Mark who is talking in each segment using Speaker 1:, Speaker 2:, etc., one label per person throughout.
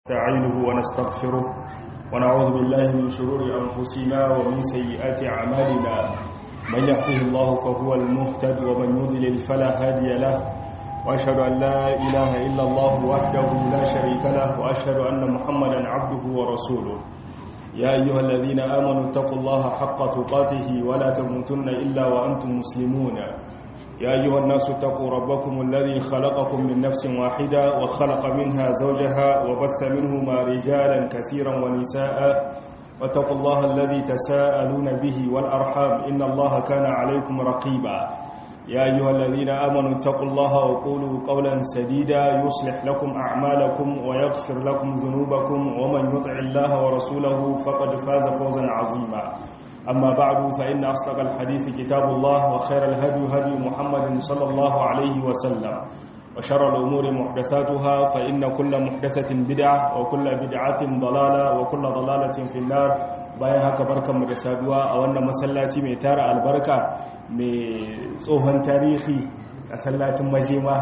Speaker 1: نستعينه ونستغفره ونعوذ بالله من شرور أنفسنا ومن سيئات أعمالنا من يهده الله فهو المهتد ومن يضلل فلا هادي له وأشهد أن لا إله إلا الله وحده لا شريك له وأشهد أن محمدا عبده ورسوله يا أيها الذين آمنوا اتقوا الله حق تقاته ولا تموتن إلا وأنتم مسلمون يا أيها الناس اتقوا ربكم الذي خلقكم من نفس واحدة وخلق منها زوجها وبث منهما رجالا كثيرا ونساء واتقوا الله الذي تساءلون به والأرحام إن الله كان عليكم رقيبا يا أيها الذين آمنوا اتقوا الله وقولوا قولا سديدا يصلح لكم أعمالكم ويغفر لكم ذنوبكم ومن يطع الله ورسوله فقد فاز فوزا عظيما أما بعد فإن أصدق الحديث كتاب الله وخير الهدي هدي محمد صلى الله عليه وسلم وشر الأمور محدثاتها فإن كل محدثة بدعة وكل بدعة ضلالة وكل ضلالة في النار bayan haka barkanmu da saduwa a wannan masallaci mai tara albarka mai tsohon tarihi a sallacin majema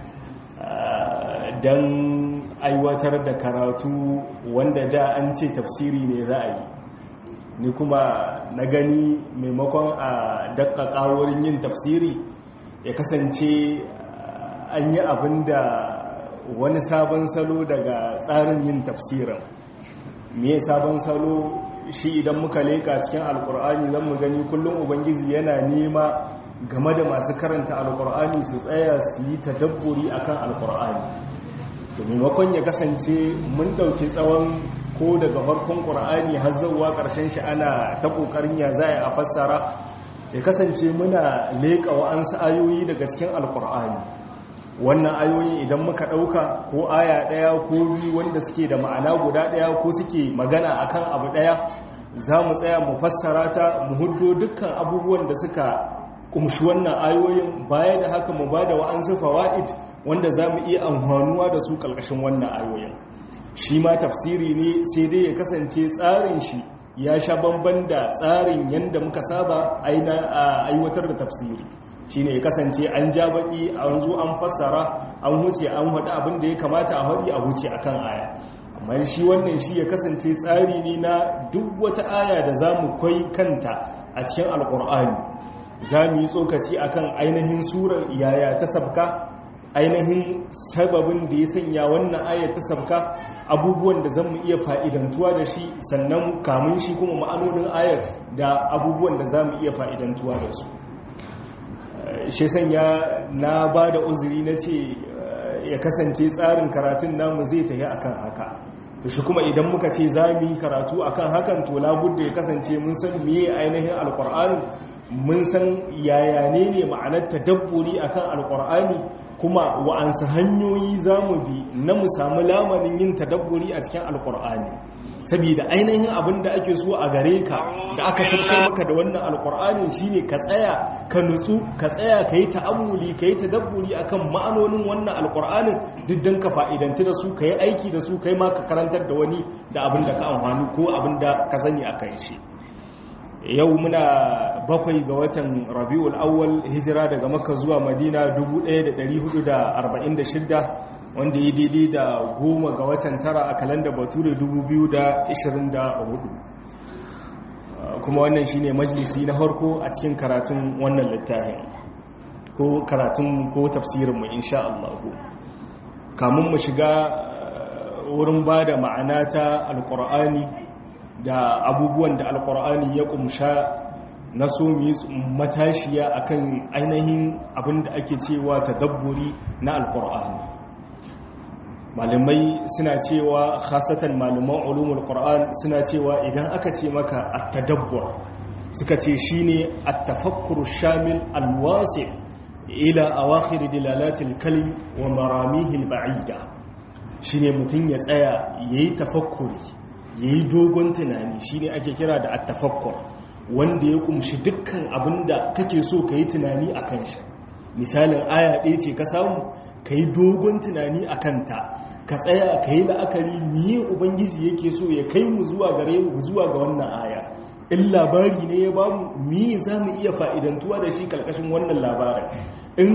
Speaker 1: don aiwatar da karatu wanda da an ce tafsiri ne za a yi ni kuma na gani maimakon a dakkaka wurin yin tafsiri ya kasance an yi abin da wani sabon salo daga tsarin yin tafsirin me sabon salo shi idan muka leka cikin alkur'ani zan mu gani kullum ubangiji yana nema game da masu karanta alkur'ani su tsaya su yi tadabburi akan alkur'ani to maimakon ya kasance mun dauki tsawon ko daga farkon ƙur'ani har zauwa ƙarshen shi ana ta ƙoƙarin ya za a fassara ya kasance muna leƙa wa'ansu ayoyi daga cikin alƙur'ani wannan ayoyi idan muka ɗauka ko aya ɗaya ko biyu wanda suke da ma'ana guda ɗaya ko suke magana akan abu ɗaya za mu tsaya mu fassara ta mu huddo dukkan abubuwan da suka kumshi wannan ayoyin baya da haka mu ba da wa'ansu fawa'id wanda za mu iya amfanuwa da su ƙarƙashin wannan ayoyin shi ma tafsiri ne sai dai ya kasance tsarin shi ya sha bamban da tsarin yadda muka saba aiwatar da tafsiri shi ne ya kasance an ja baki an zo an fassara an huce an haɗu abin da ya kamata a haɗi a huce a kan aya amma shi wannan shi ya kasance tsari ne na duk wata aya da za mu kwai kanta a cikin alƙur'ani za mu yi tsokaci akan ainihin surar yaya ta sabka ainihin sababin da ya sanya wannan ayar ta sabka abubuwan da zan mu iya fa'idantuwa da shi sannan kamun shi kuma ma'anonin ayar da abubuwan da za mu iya fa'idantuwa da su shi sanya na ba da uzuri na ce ya kasance tsarin karatun namu zai tafi akan haka da shi kuma idan muka ce za mu yi karatu akan hakan to labudda ya kasance mun san miye ainihin alkur'ani mun san yaya ne ne ma'anar tadabburi akan alkur'ani kuma wa'ansu hanyoyi za mu bi na mu samu lamarin yin tadabburi a cikin alkur'ani saboda ainihin abin da ake so a gare ka da aka sabkar maka da wannan alkur'ani shine ka tsaya ka nutsu ka tsaya ka yi ta'ammuli ka yi tadabburi akan ma'anonin wannan alkur'anin duk don ka fa'idanti da su ka yi aiki da su kai ma ka karantar da wani da abin da ka amfani ko abin da ka sani a kan shi yau muna bakwai ga watan rabi'ul awwal hijira daga makka zuwa madina 1446 wanda ya daidai da goma ga watan tara a kalanda bature 2024 kuma wannan shine majalisi na harko a cikin karatun wannan littafin ko karatun ko tafsirinmu insha Allah kamun mu shiga wurin ba da ma'ana ta alkur'ani da abubuwan da alkur'ani ya kumsha na so mu yi matashiya akan ainihin abin da ake cewa tadabburi na alkur'ani malamai suna cewa khasatan malaman ulumul qur'an suna cewa idan aka ce maka at-tadabbur suka ce shine at-tafakkur shamil al-wasi' ila awakhir dilalatil kalim wa maramihi al-ba'ida shine mutun ya tsaya yayi tafakkuri ya yi dogon tunani shi ne ake kira da attafakkur wanda ya kumshi dukkan abin da kake so ka yi tunani a kan shi misalin aya ɗaya ce ka samu ka yi dogon tunani a kanta ka tsaya ka yi la'akari miye ubangiji yake so ya kai mu zuwa gare mu zuwa ga wannan aya in labari ne ya bamu miye za mu iya fa'idantuwa da shi ƙarƙashin wannan labarin in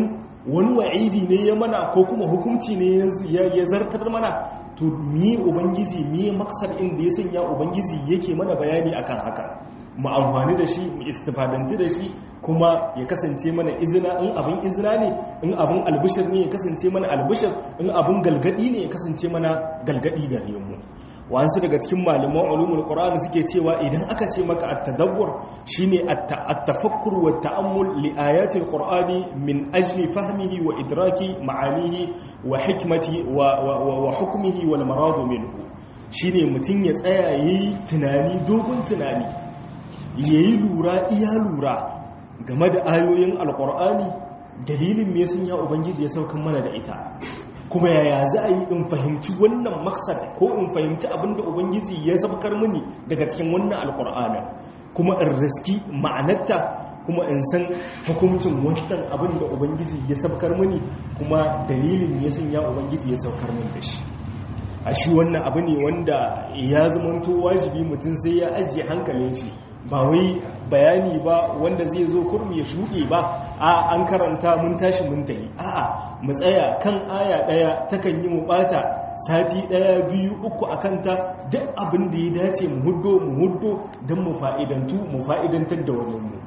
Speaker 1: wani wa'idi ne ya mana ko kuma hukunci ne ya zartar mana to mi ubangiji mi maksar inda ya sanya ubangiji yake mana bayani akan haka mu amfani da shi mu istifadanti da shi kuma ya kasance mana izina in abin izina ne in abin albishir ne ya kasance mana albishir in abin galgadi ne ya kasance mana galgadi gare mu wasu daga cikin malaman ulumul qur'ani suke cewa idan aka ce maka at-tadabbur shine at-tafakkur wa ta'ammul li ayatil qur'ani min ajli fahmihi wa idraki ma'anihi wa hikmati wa hukmihi wal marad minhu shine mutun ya tsaya yayi tunani dogon tunani yayi lura iya lura game da ayoyin alqur'ani dalilin me sun ya ubangiji ya saukan mana da ita kuma yaya za a yi in fahimci wannan maksad ko in fahimci abinda ubangiji ya sabkar mini daga cikin wannan alkur'anin kuma in riski ma'anarta kuma in san hukuncin wannan abin da ubangiji ya sabkar mini kuma dalilin ya sanya ubangiji ya saukar mini da shi a shi wannan abu ne wanda ya zamanto wajibi mutum sai ya ajiye hankalin shi ba wai bayani ba wanda zai zo kurmi ya shuɗe ba a an karanta mun tashi mun tayi a'a mu tsaya kan aya ɗaya takan yi mu ɓata sati ɗaya biyu uku a kanta duk abin da ya dace mu huddo mu huddo don mu fa'idantu mu fa'idantar da wani mu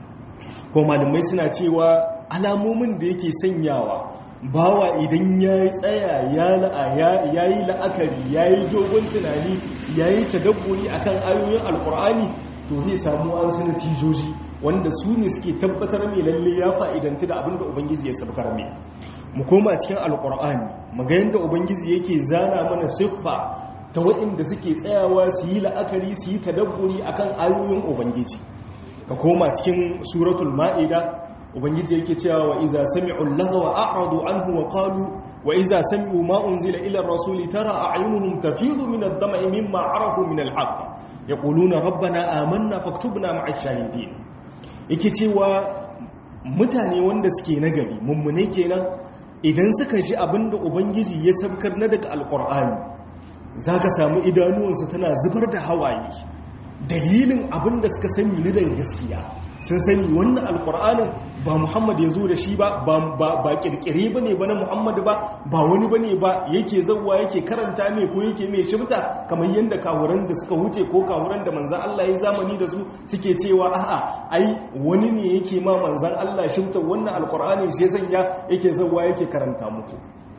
Speaker 1: ko malamai suna cewa alamomin da yake sanyawa bawa idan ya yi tsaya ya yi la'akari ya yi dogon tunani ya yi tadabburi akan ayoyin alkur'ani to zai samu an su natijoji wanda su ne suke tabbatar mai lalle ya fa'idanti da abinda ubangiji ya sabkar mai mu koma cikin alkur'ani maga yadda ubangiji yake zana mana siffa ta waɗanda suke tsayawa su yi la'akari su yi tadabburi akan ayoyin ubangiji ka koma cikin suratul ma'ida ubangiji yake cewa wa iza sami'u lagawa a'radu anhu wa qalu wa iza sami'u ma unzila ila ar-rasuli tara a'yunuhum tafidu min ad-dam'i mimma 'arafu min al-haqq yaquluna rabbana amanna faktubna ma'a ash-shahidin yake cewa mutane wanda suke nagari mummune kenan idan suka ji abinda ubangiji ya sabkar na daga alqur'ani zaka samu idanuwansu tana zubar da hawaye dalilin abinda suka sani na daga gaskiya sun sani wannan alkur'anin ba muhammad ya zo da shi ba ba kirkire ba ne ba na muhammad ba ba wani ba ne ba yake zauwa yake karanta mai ko yake mai shibta kamar yadda kawuran da suka wuce ko kawuran da manzan allah ya zamani da su suke cewa a'a ai wani ne yake ma manzan allah shibta wannan alkur'anin shi sanya yake zauwa yake karanta muku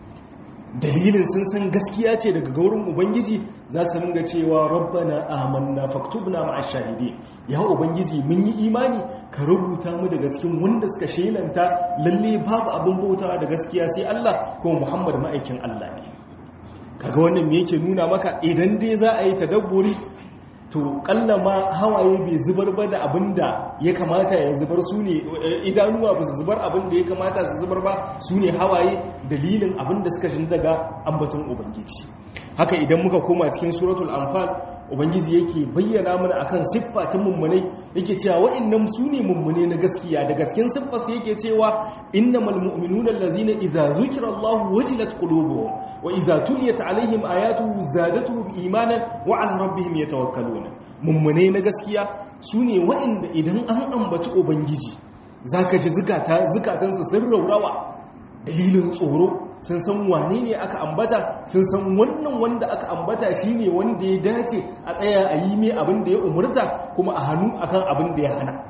Speaker 1: dalilin sun san gaskiya ce daga gaurin ubangiji za su ringa cewa rabbana amanna faktubna ma'a shahidi ya ubangiji mun yi imani ka rubuta mu daga cikin wanda suka shelanta lalle babu abin bautawa da gaskiya sai Allah kuma Muhammad ma'aikin Allah ne kaga wannan me yake nuna maka idan dai za a yi tadabburi to kalla ma hawaye bai zubar ba da abin da ya kamata ya zubar su ne idanuwa ba su zubar abin da ya kamata su zubar ba su ne hawaye dalilin abin da suka shi daga ambaton ubangiji haka idan muka koma cikin suratul anfal ubangiji yake bayyana mana akan siffa ta mummunai yake cewa wa'annan su ne mummune na gaskiya daga cikin siffarsa yake cewa innamal mu'minuna allazina idza zukira Allah wajilat qulubuhum wa idza tuliyat alaihim ayatuhu zadatuhum imanan wa ala rabbihim yatawakkaluna mummune na gaskiya su ne wa'anda idan an ambaci ubangiji zaka ji zukata zukatansu sun raurawa dalilin tsoro sun san wane ne aka ambata sun san wannan wanda aka ambata shine wanda ya dace a tsaya a yi mai abin da ya umurta kuma a hannu akan abin da ya hana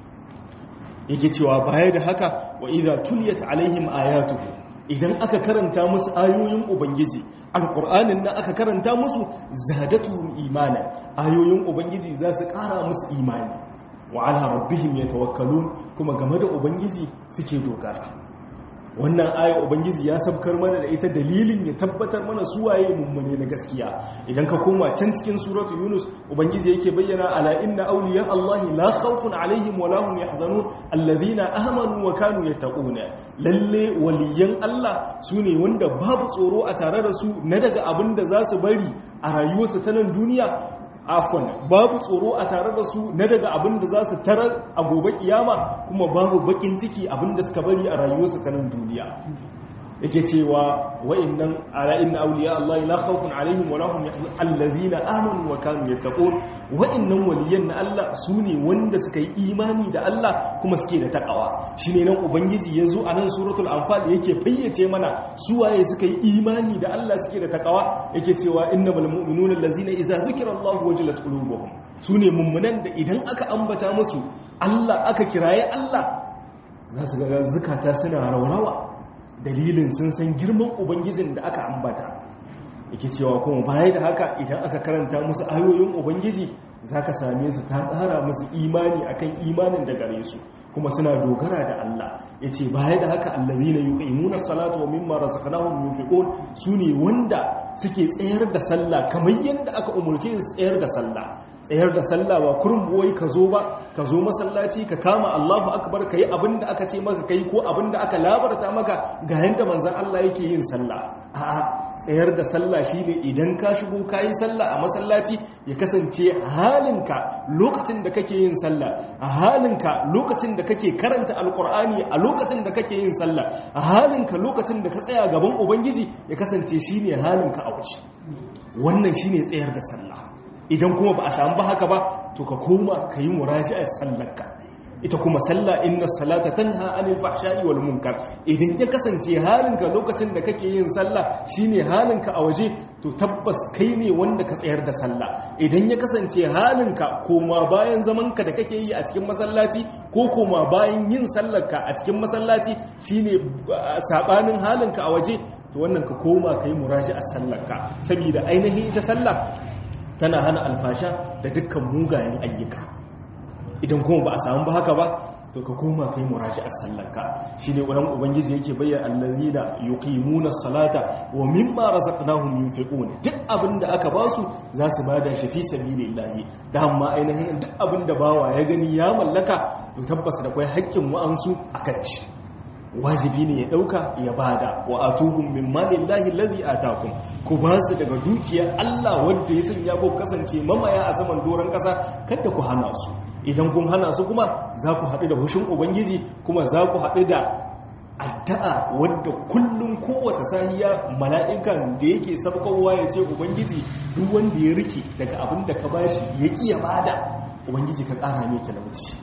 Speaker 1: yake cewa baya da haka wa idza tuliyat alaihim ayatuhu idan aka karanta musu ayoyin ubangiji alqur'anin nan aka karanta musu zadatuhum imana ayoyin ubangiji za su kara musu imani wa ala rabbihim yatawakkalun kuma game da ubangiji suke dogara wannan aya ubangiji ya sabkar mana da ita dalilin ya tabbatar mana suwaye mummune na gaskiya idan ka koma can cikin suratu yunus ubangiji yake bayyana ala inna awliya allahi la khawfun alaihim wa lahum yahzanun alladhina amanu wa kanu yattaquna lalle waliyan allah sune wanda babu tsoro a tare da su na daga abin da za su bari a rayuwarsu ta nan duniya afon babu tsoro a tare da su na daga abin da za su tarar a gobe kiyama kuma babu bakin ciki abin da suka bari a rayuwarsu ta nan duniya yake cewa wa'annan ala inna awliya Allah la khawfun alaihim wa lahum allazina amanu wa kanu yattaqun wa'annan waliyan na Allah sune wanda suka yi imani da Allah kuma suke da takawa shine nan ubangiji yazo a nan suratul anfal yake fayyace mana su waye suka yi imani da Allah suke da takawa yake cewa innamal mu'minuna allazina idza zukira Allah wajilat qulubuhum sune mummunan da idan aka ambata musu Allah aka kiraye Allah za su ga zukata suna raurawa dalilin sun san girman ubangijin da aka ambata yake cewa kuma baya da haka idan aka karanta musu ayoyin ubangiji za ka same su ta ƙara musu imani akan imanin da gare su kuma suna dogara da Allah ya ce baya da haka allazina yuqimuna salata wa mimma razaqnahum yunfiqun sune wanda suke tsayar da sallah kamar yadda aka umurce su tsayar da sallah tsayar da sallah ba kurum boye ka zo ba ka zo masallaci ka kama Allahu akbar ka yi abinda aka ce maka kai ko abinda aka labarta maka ga yanda manzon Allah yake yin sallah a'a tsayar da sallah shine idan ka shigo kayi sallah a masallaci ya kasance halinka lokacin da kake yin sallah a halinka lokacin da kake karanta alkur'ani a lokacin da kake yin sallah a halinka lokacin da ka tsaya gaban ubangiji ya kasance shine halinka a wuce wannan shine tsayar da sallah idan kuma ba a samu ba haka ba to ka koma ka yi muraji'ar sallarka ita kuma sallah inna salata tanha anil fahsha'i wal munkar idan ya kasance halinka lokacin da kake yin sallah shine halinka a waje to tabbas kai ne wanda ka tsayar da sallah idan ya kasance halinka koma bayan zamanka da kake yi a cikin masallaci ko koma bayan yin sallarka a cikin masallaci shine sabanin halinka a waje to wannan ka koma kai muraji a sallarka saboda ainihin ita sallah tana hana alfasha da dukkan mugayen ayyuka idan kuma ba a samu ba haka ba to ka koma kai muraji a sallarka shine wannan ubangiji yake bayyana allazina yuqimuna salata wa mimma razaqnahum yunfiqun duk abinda aka ba su za su bada shi fi sabilillahi da amma ainihin duk abinda bawa ya gani ya mallaka to tabbas da kai haƙƙin wa'ansu akan shi wajibi ne ya dauka ya bada wa atuhum min malillahi allazi atakum ku ba su daga dukiyar Allah wanda ya sanya ko kasance mamaya a zaman doron kasa kada ku hana su idan kun hana su kuma za ku haɗu da hushin ubangiji kuma za ku haɗu da addu'a wadda kullum kowace sahiya mala'ikan da yake sabkowa ya ce ubangiji duk wanda ya rike daga abin da ka bashi ya ƙi ya bada ubangiji ka ƙara mai talauci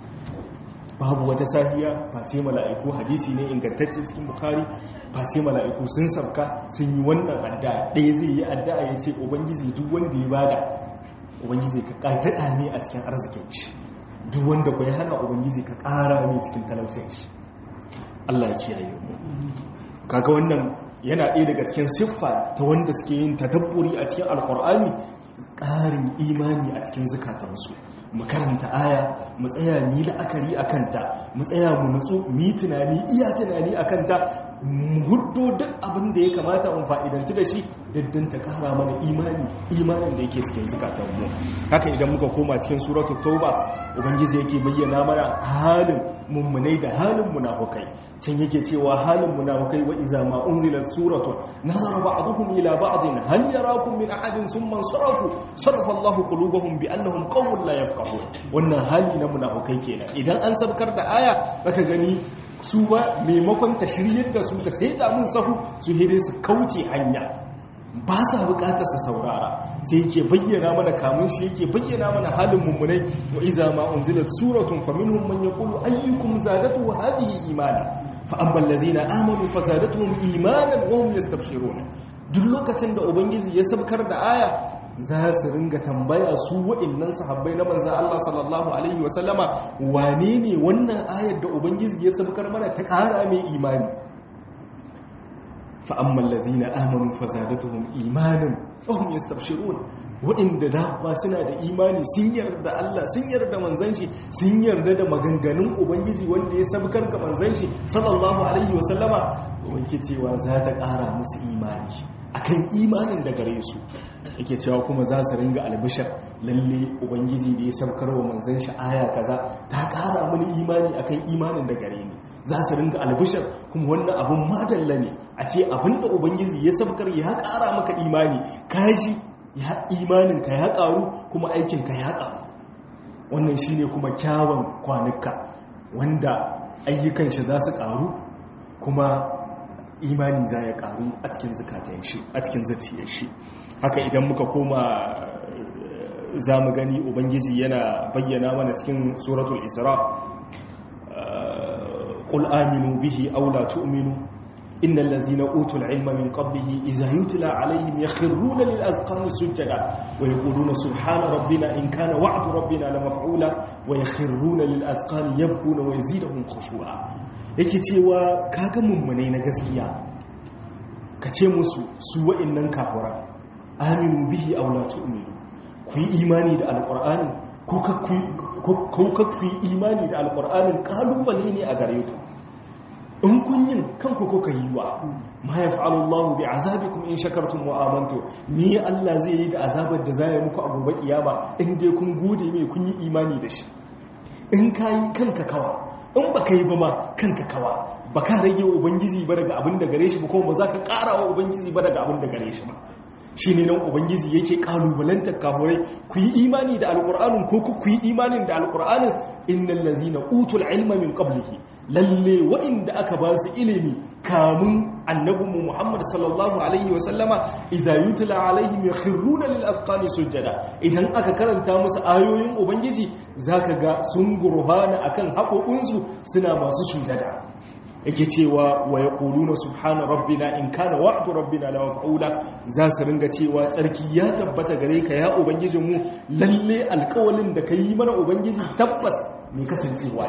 Speaker 1: babu wata sahiya face mala'iku hadisi ne ingantacce cikin bukari face mala'iku sun sabka sun yi wannan addu'a ɗaya zai yi addu'a ya ce ubangiji duk wanda ya bada ubangiji ka ƙardaɗa ne a cikin arzikin shi duk wanda ku ya hana ubangiji ka ƙara ne cikin talaucin shi Allah ya kiyaye mu kaga wannan yana ɗaya daga cikin siffa ta wanda suke yin tadabburi a cikin alkur'ani ƙarin imani a cikin zukatansu mu karanta aya mu tsaya mi la'akari a kanta mu tsaya mu nutsu mi tunani iya tunani a kanta mu huddo duk abin da ya kamata mu fa'idanci da shi daddin ta kara mana imani imanin da yake cikin zukatanmu haka idan muka koma cikin suratul tauba ubangiji yake bayyana mana halin mummunai da halin munafukai can yake cewa halin munafukai wa iza ma unzilat suratun nazara ba'dhum ila ba'din hal yarakum min ahadin thumma sarafu sarafa Allahu qulubahum bi annahum qawmun la yafqahun wannan hali na munafukai kenan idan an sabkar da aya zaka gani su ba maimakon ta shiryar da su ta sai da mun sahu su hire su kauce hanya ba sa bukatar sa saurara sai yake bayyana mana kamun shi yake bayyana mana halin mummunai wa iza ma unzilat suratun faminhum man yaqulu ayyukum zadatu hadhihi imana fa amma alladhina amanu fazadatuhum imanan wa hum yastabshirun duk lokacin da ubangiji ya sabkar da aya za su ringa tambaya su waɗannan sahabbai na manzo Allah sallallahu alaihi wa sallama wane ne wannan ayar da ubangiji ya sabkar mana ta ƙara mai imani فأما الذين آمنوا فزادتهم إيمانا وهم يستبشرون waɗanda da ba suna da imani sun yarda Allah sun yarda manzan shi sun yarda da maganganun ubangiji wanda ya sabkar ga manzan shi sallallahu alaihi wasallama wanke cewa za ta ƙara musu imani akan imanin da gare su yake cewa kuma za su ringa albishar lalle ubangiji da ya sabkar wa manzan shi aya kaza ta ƙara mini imani akan imanin da gare ni za su ringa albishar kuma wannan abun madalla ne a ce abin da ubangiji ya sabkar ya ƙara maka imani kaji ya imaninka ya ƙaru kuma aikinka ya ƙaru wannan shi ne kuma kyawun kwanuka wanda ayyukan shi za su ƙaru kuma imani za ya karu a cikin zakatan shi a cikin zuciyar shi haka idan muka koma za mu gani ubangiji yana bayyana mana cikin suratul isra qul aminu bihi aw la tu'minu innal ladzina utul ilma min qablihi idza yutla alaihim yakhruna lil azqani sujada wa yaquluna subhana rabbina in kana wa'du rabbina la maf'ula wa yakhruna lil azqani yabkuna wa yaziduhum khushu'a yake cewa kaga mummunai na gaskiya ka ce musu su wa'annan kafura aminu bihi aw la tu'minu ku yi imani da alqur'ani ko ka ku yi imani da alqur'anin kalubale ne a gare ku in kun yin kanku ko ka yi wa ma yaf'alu Allahu bi azabikum in shakartum wa amantu ni Allah zai yi da azabar da zai muku a gobe kiyama in dai kun gode mai kun yi imani da shi in kai kanka kawa in ba ka yi ba ma kanka kawa ba ka rage wa ubangiji ba daga abin da gare shi ba kuma ba za ka ƙara wa ubangiji ba daga abin da gare shi ba shi ne nan ubangiji yake ƙalubalantar kahurai ku yi imani da alƙur'anin ko ku yi imanin da alƙur'anin innal lazina utul ilma min qablihi lalle wa'inda aka ba su ilimi kamun annabinmu muhammad sallallahu alaihi wa sallama idza yutla alaihim yakhruna lil azqani sujada idan aka karanta musu ayoyin ubangiji zaka ga sun gurhana akan haƙoƙinsu suna masu sujada yake cewa wa yaquluna subhana rabbina in kana wa'du rabbina la maf'ula za su ringa cewa tsarki ya tabbata gare ka ya ubangijinmu lalle alƙawalin da kai mana ubangiji tabbas mai kasancewa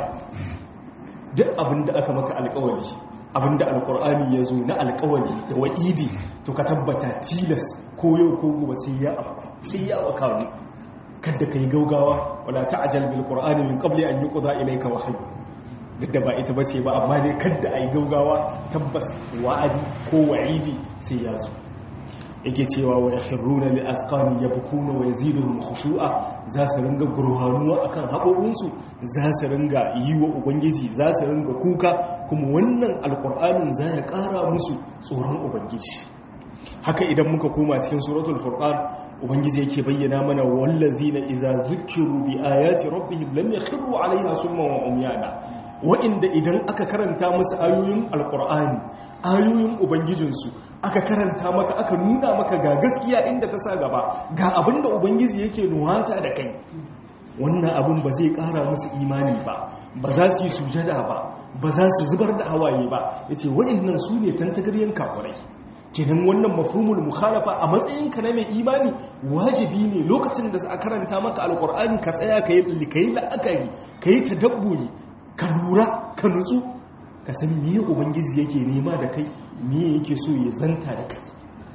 Speaker 1: duk abinda aka maka alƙawari abinda alƙur'ani ya zo na alƙawari da wa'idi to ka tabbata tilas ko yau ko gobe sai ya sai ya wakaru kada kai gaugawa wala ta'jal bil qur'ani min qabli an yuqda ilayka wahyu duk da ba ita bace ba amma dai kada ai gaugawa tabbas wa'adi ko wa'idi sai ya zo yake cewa wa yakhruna li azqani yabkuna wa yaziduhum khushu'a za su ringa gurhanuwa akan haƙoƙinsu za su ringa yi wa ubangiji za su ringa kuka kuma wannan alƙur'anin za ya ƙara musu tsoron ubangiji haka idan muka koma cikin suratul furqan ubangiji yake bayyana mana wallazina idza zukiru bi ayati rabbihim lam yakhiru 'alayha summan wa umyana wa'inda idan aka karanta musu ayoyin alqur'ani ayoyin ubangijinsu aka karanta maka aka nuna maka ga gaskiya inda ta sa gaba ga abinda ubangiji yake nuwata da kai wannan abin ba zai kara musu imani ba ba za su yi sujada ba ba za su zubar da hawaye ba yace wa'innan su ne tantagaryen kafirai kenan wannan mafhumul mukhalafa a matsayin ka na mai imani wajibi ne lokacin da a karanta maka alkur'ani ka tsaya ka yi kai la'akari ka yi tadabburi ka lura ka nutsu ka san me ubangiji yake nema da kai me yake so ya zanta da kai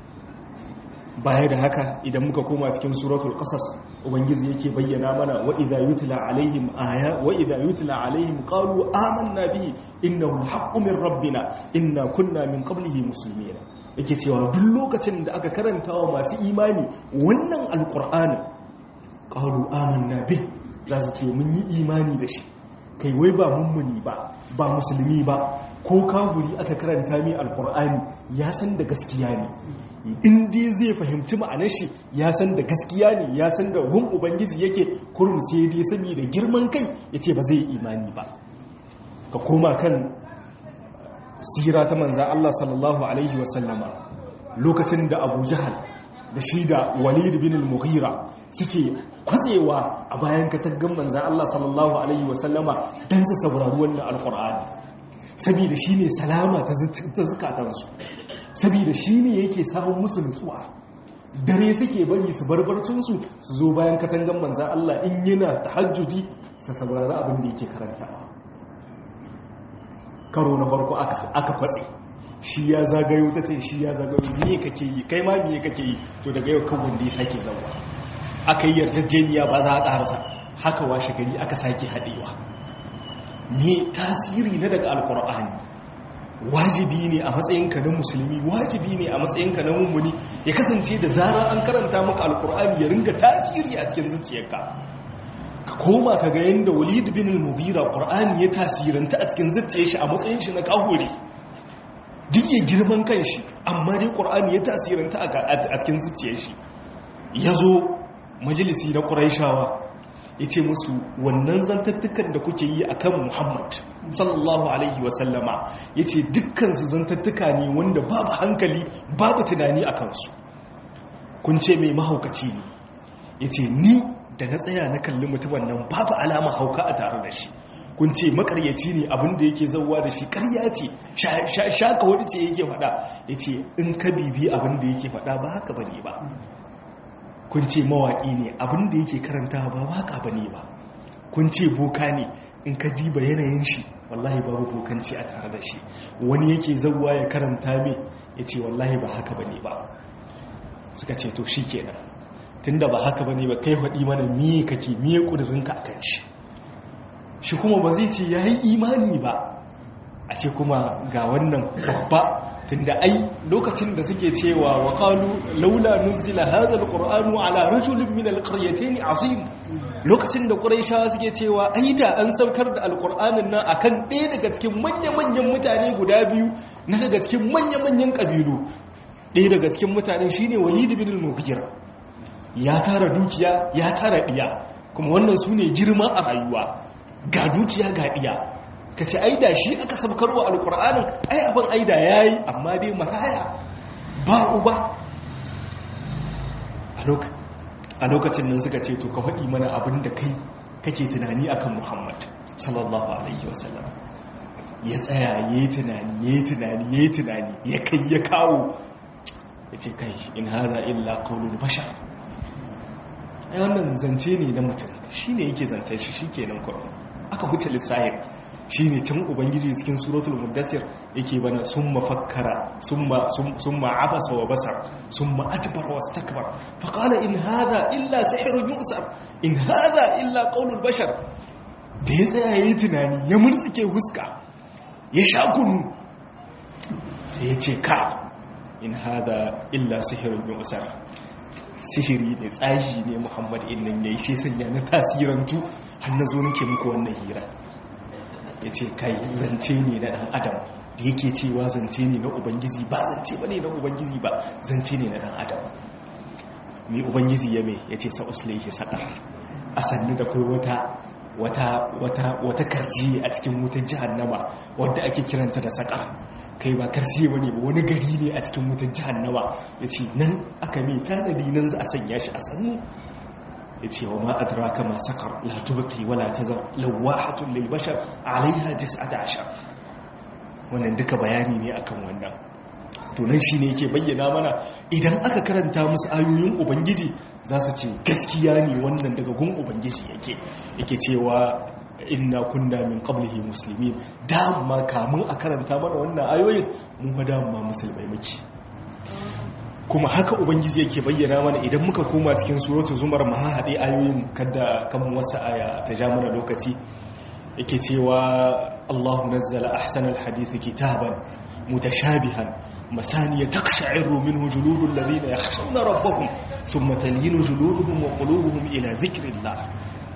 Speaker 1: baya da haka idan muka koma cikin suratul qasas ubangiji yake bayyana mana wa idza yutla alaihim aya wa idza yutla alaihim qalu amanna bihi innahu alhaqqu min rabbina inna kunna min qablihi muslimin yake cewa duk lokacin da aka karanta wa masu imani wannan alqur'ani qalu amanna bihi za su ce mun yi imani da shi kai wai ba mummuni ba ba musulmi ba ko kafiri aka karanta mai alqur'ani ya san da gaskiya ne in dai zai fahimci ma'anar shi ya san da gaskiya ne ya san da gun ubangiji yake kurum sai dai saboda girman kai ya ce ba zai yi imani ba ka koma kan sira ta manza Allah sallallahu alaihi wasallama lokacin da abu jahal da shi da walid bin al-mughira suke kwatsewa a bayan kataggan manza Allah sallallahu alaihi wasallama don su saurari wannan alkur'ani saboda shi ne salama ta zukatansu saboda shi ne yake samun musu nutsuwa dare suke bari su barbarcinsu su zo bayan katangan manzan Allah in yana tahajjudi su saurari abin da yake karantawa karo na farko aka kwatse shi ya zagayo ta ce shi ya zagayo me kake yi kai ma me kake yi to daga yau kan wanda ya sake zauwa aka yi yarjejeniya ba za a ƙarasa haka washe gari aka sake haɗewa me tasiri na daga alkur'ani wajibi ne a matsayinka na musulmi wajibi ne a matsayinka na mummuni ya kasance da zarar an karanta maka alkur'ani ya ringa tasiri a cikin zuciyarka ka koma ka ga yadda walid bin al-mughira qur'ani ya tasiranta a cikin zuciyar shi a matsayin shi na kahore duk ya girman kanshi amma dai qur'ani ya tasiranta a cikin zuciyar shi yazo majalisi na quraishawa ya ce musu wannan zantattukan da kuke yi a kan muhammad sallallahu alaihi wasallama ya ce dukkansu zantattuka ne wanda babu hankali babu tunani a kansu kun ce mai mahaukaci ne ya ce ni da na tsaya na kalli mutumin nan babu alama hauka a tare da shi kun ce makaryaci ne abinda yake zauwa da shi karya ce shaka wani ce yake faɗa ya ce in ka bibi abinda yake faɗa ba haka ba ne ba kun ce mawaƙi ne abinda yake karanta ba waka ba ne ba kun ce boka ne in ka diba yanayin shi wallahi babu bokanci a tare da shi wani yake zauwa ya karanta mai ya ce wallahi ba haka ba ne ba suka ce to shi kenan tunda ba haka ba ne ba kai faɗi mana miye kake miye ƙudurinka a kan shi shi kuma ba zai ce ya yi imani ba a ce kuma ga wannan babba tunda ai lokacin da suke cewa wa qalu laula nuzila hadha alqur'anu ala rajulin min alqaryatayn azim lokacin da quraishawa suke cewa ai da an saukar da alqur'anin nan akan ɗaya daga cikin manya-manyan mutane guda biyu na daga cikin manya-manyan kabilu ɗaya daga cikin mutane shine walid bin al-mughira ya tara dukiya ya tara diya kuma wannan sune girma a rayuwa ga dukiya ga diya ka ce aida shi aka sabkarwa alkur'anin ai abin aida ya yi amma dai maraya ba uba a lokacin nan suka ce to ka faɗi mana abin da kai kake tunani akan muhammad sallallahu alaihi wasallam ya tsaya ya yi tunani ya yi tunani ya yi tunani ya kai ya kawo ya ce kai in haza illa qaulul bashar ai wannan zance ne na mutum shine yake zancen shi shikenan kurum aka huce lissahin shi ne can ubangiji cikin suratul muddassir yake bana sun mafakkara sun ma'abasa wa basar sun ma'adbar wa stakbar faƙala in haza illa sihirun yusar in haza illa ƙaunar bashar da ya tsaya ya yi tunani ya murtsike huska ya sha kunu sai ya ce ka in haza illa sihirun yusar sihiri ne tsahi ne muhammad innan ya yi shi sanya na tasirantu har na zo nake muku wannan hira ya ce kai zance ne na ɗan adam da yake cewa zance ne na ubangiji ba zance ba ne na ubangiji ba zance ne na ɗan adam mai ubangiji ya mai ya ce sa'uslaihi saƙar a sannu da kai wata wata wata wata karci a cikin wutar jihannama wadda ake kiranta da saƙar kai ba karsi ba ne ba wani gari ne a cikin wutar jihannama ya ce nan aka mai tanadi nan za a sanya shi a sannu ya ce wa ma adraka ma sakar la tubqi wala tazar lawahatun lil bashar alaiha 19 wannan duka bayani ne akan wannan to nan shine yake bayyana mana idan aka karanta musu ayoyin ubangiji za su ce gaskiya ne wannan daga gun ubangiji yake yake cewa inna kunna min qablihi muslimin dama kamun a karanta mana wannan ayoyin mun fa dama musulmai muke kuma haka ubangiji yake bayyana mana idan muka koma cikin suratul zumar mu haɗe ayoyin kada kan wasu aya ta ja mana lokaci yake cewa Allahu nazzala ahsanal hadisi kitaban mutashabihan masaniya taqsha'iru minhu juludul ladina yakhshawna rabbahum thumma talinu juluduhum wa qulubuhum ila dhikrillah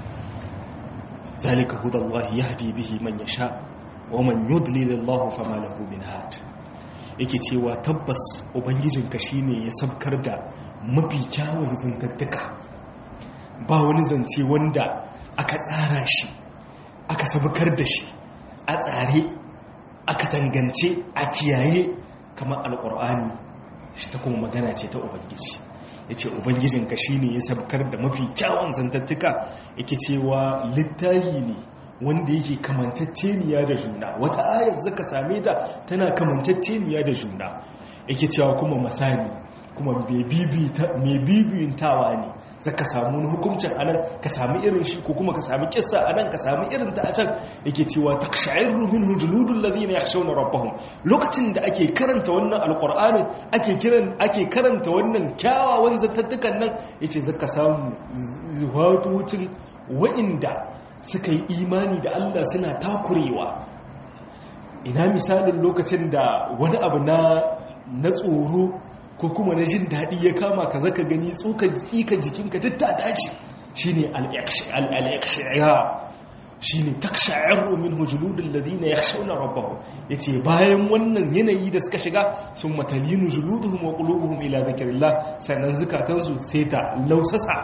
Speaker 1: zalika hudallahi yahdi bihi man yasha wa man yudlil Allah fama lahu min had yake cewa tabbas ubangijinka shine ya sabkar da mafi kyawun zantattuka ba wani zance wanda aka tsara shi aka sabkar da shi a tsare aka tangance a kiyaye kamar alkur'ani shi ta kuma magana ce ta ubangiji ya ce ubangijinka shine ya sabkar da mafi kyawun zantattuka yake cewa littahi ne wanda yake kamantacceniya da juna wata ayar zaka same ta tana kamantacceniya da juna yake cewa kuma masani kuma mai bibiyintawa ne zaka samu wani hukuncin anan ka sami irin shi ko kuma ka sami kissa anan ka sami irin ta a can yake cewa taqsha'iru minhu juludul ladina yakhshawna rabbahum lokacin da ake karanta wannan alqur'ani ake kiran ake karanta wannan kyawawan zattattukan nan yace zaka samu zuwatucin wa'inda suka yi imani da Allah suna takurewa ina misalin lokacin da wani abu na na tsoro ko kuma na jin daɗi ya kama ka zaka gani tsikan jikinka duk ta dace shi ne al'aƙshaya shi ne takshayarru min hujuludun ladina ya shauna rabbahu ya ce bayan wannan yanayi da suka shiga sun matalinu juluduhum wa ƙulubuhum ila zakirillah sannan zukatansu sai ta lausasa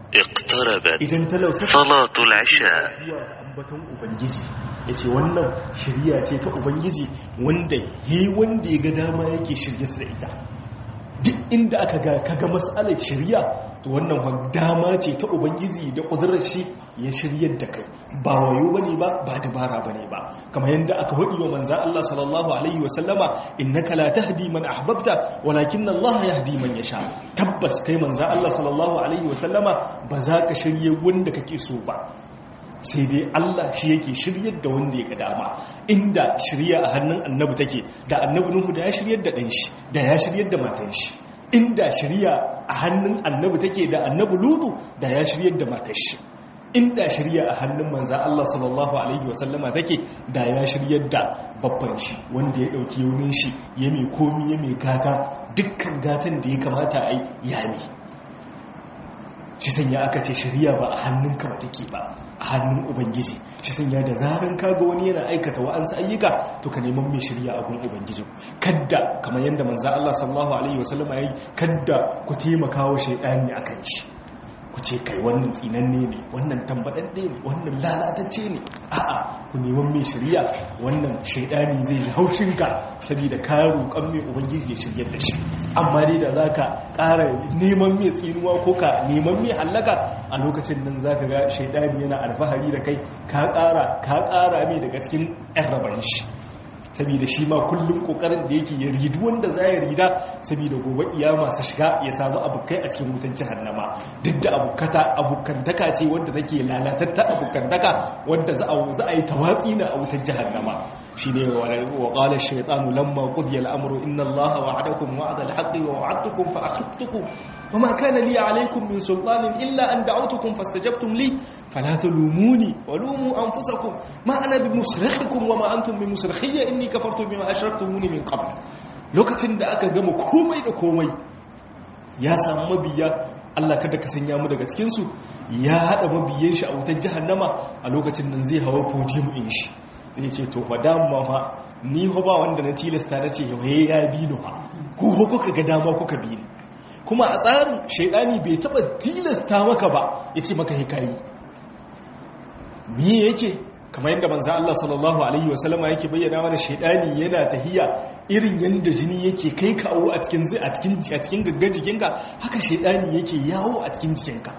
Speaker 2: اقتربت
Speaker 1: idan talauta
Speaker 2: صلاة العشاء
Speaker 1: zuwa ga ambaton ubangiji ya ce wannan shirya ce ta ubangiji wanda yi wanda ya ga dama yake shirye su da ita duk inda aka ga kaga matsalar shirya to wannan wa dama ce ta ubangiji da ƙudurar shi ya shiryar da kai ba wayo bane ba ba dabara bane ba kamar yadda aka hudi wa manza Allah sallallahu alaihi wa sallama innaka la tahdi man ahbabta walakin Allah yahdi man yasha tabbas kai manza Allah sallallahu alaihi wa sallama ba za ka shirye wanda kake so ba sai dai Allah shi yake shiryar da wanda ya ga dama inda shirya a hannun annabi take da annabi Nuhu da ya shiryar da ɗan shi da ya shiryar da matan shi inda shirya a hannun annabi take da annabi Lutu da ya shiryar da matan shi inda shirya a hannun manza Allah sallallahu alaihi wasallama take da ya shiryar da babban shi wanda ya ɗauki yaunin shi ya mai komi ya mai gata dukkan gatan da ya kamata a yi yami shi sanya aka ce shirya ba a hannunka ba take ba a hannun ubangiji shi sanya da zaran kaga wani yana aikata wa'ansu ayyuka to ka neman mai shirya a gun ubangiji kadda kamar yadda manzo Allah sallallahu alaihi wasallama yayi kadda ku taimaka wa shaydani akan shi ku ce kai wannan tsinanne ne wannan tambadadde ne wannan lalatacce ne a'a ku neman mai shirya wannan shaydani zai ji haushin ka saboda ka roƙan mai ubangiji ya shiryar da shi amma dai da zaka ƙara neman mai tsinuwa ko ka neman mai hallaka a lokacin nan zaka ga shaidani yana alfahari da kai ka ƙara ka ƙara mai daga cikin ƴan raban shi saboda shi ma kullum kokarin da yake ya ridu wanda za ya rida saboda gobe iyama su shiga ya samu abokai a cikin wutan jahannama duk da abokata abokantaka ce wanda take lalatatta abokantaka wanda za a za a yi tawatsi na a wutan jahannama shine wa qala ash-shaytanu lamma qudiya al-amru inna allaha wa'adakum wa'da al-haqqi wa wa'adtukum fa akhlaftukum wama kana li alaykum min sultanin illa an da'awtukum fastajabtum li fala talumuni wa lumu anfusakum ma ana bimusrikhikum wama antum bimusrikhiyya inni kafartu bima ashraktumuni min qabl lokacin da aka gama komai da komai ya samu mabiya Allah kada ka sanya mu daga cikin su ya hada mabiyan shi a wutar jahannama a lokacin nan zai hawa podium in shi zai ce to fa dama fa ni ho ba wanda na tilasta na ce he ya bi ni fa ku ho kuka ga dama kuka bi ni kuma a tsarin shaidani bai taba tilasta maka ba yace maka hikayi me yake kamar yadda manzo Allah sallallahu alaihi wasallama yake bayyana mana shaidani yana tahiya irin yanda jini yake kai kawo a cikin a cikin a cikin gaggar jikinka haka shaidani yake yawo a cikin jikinka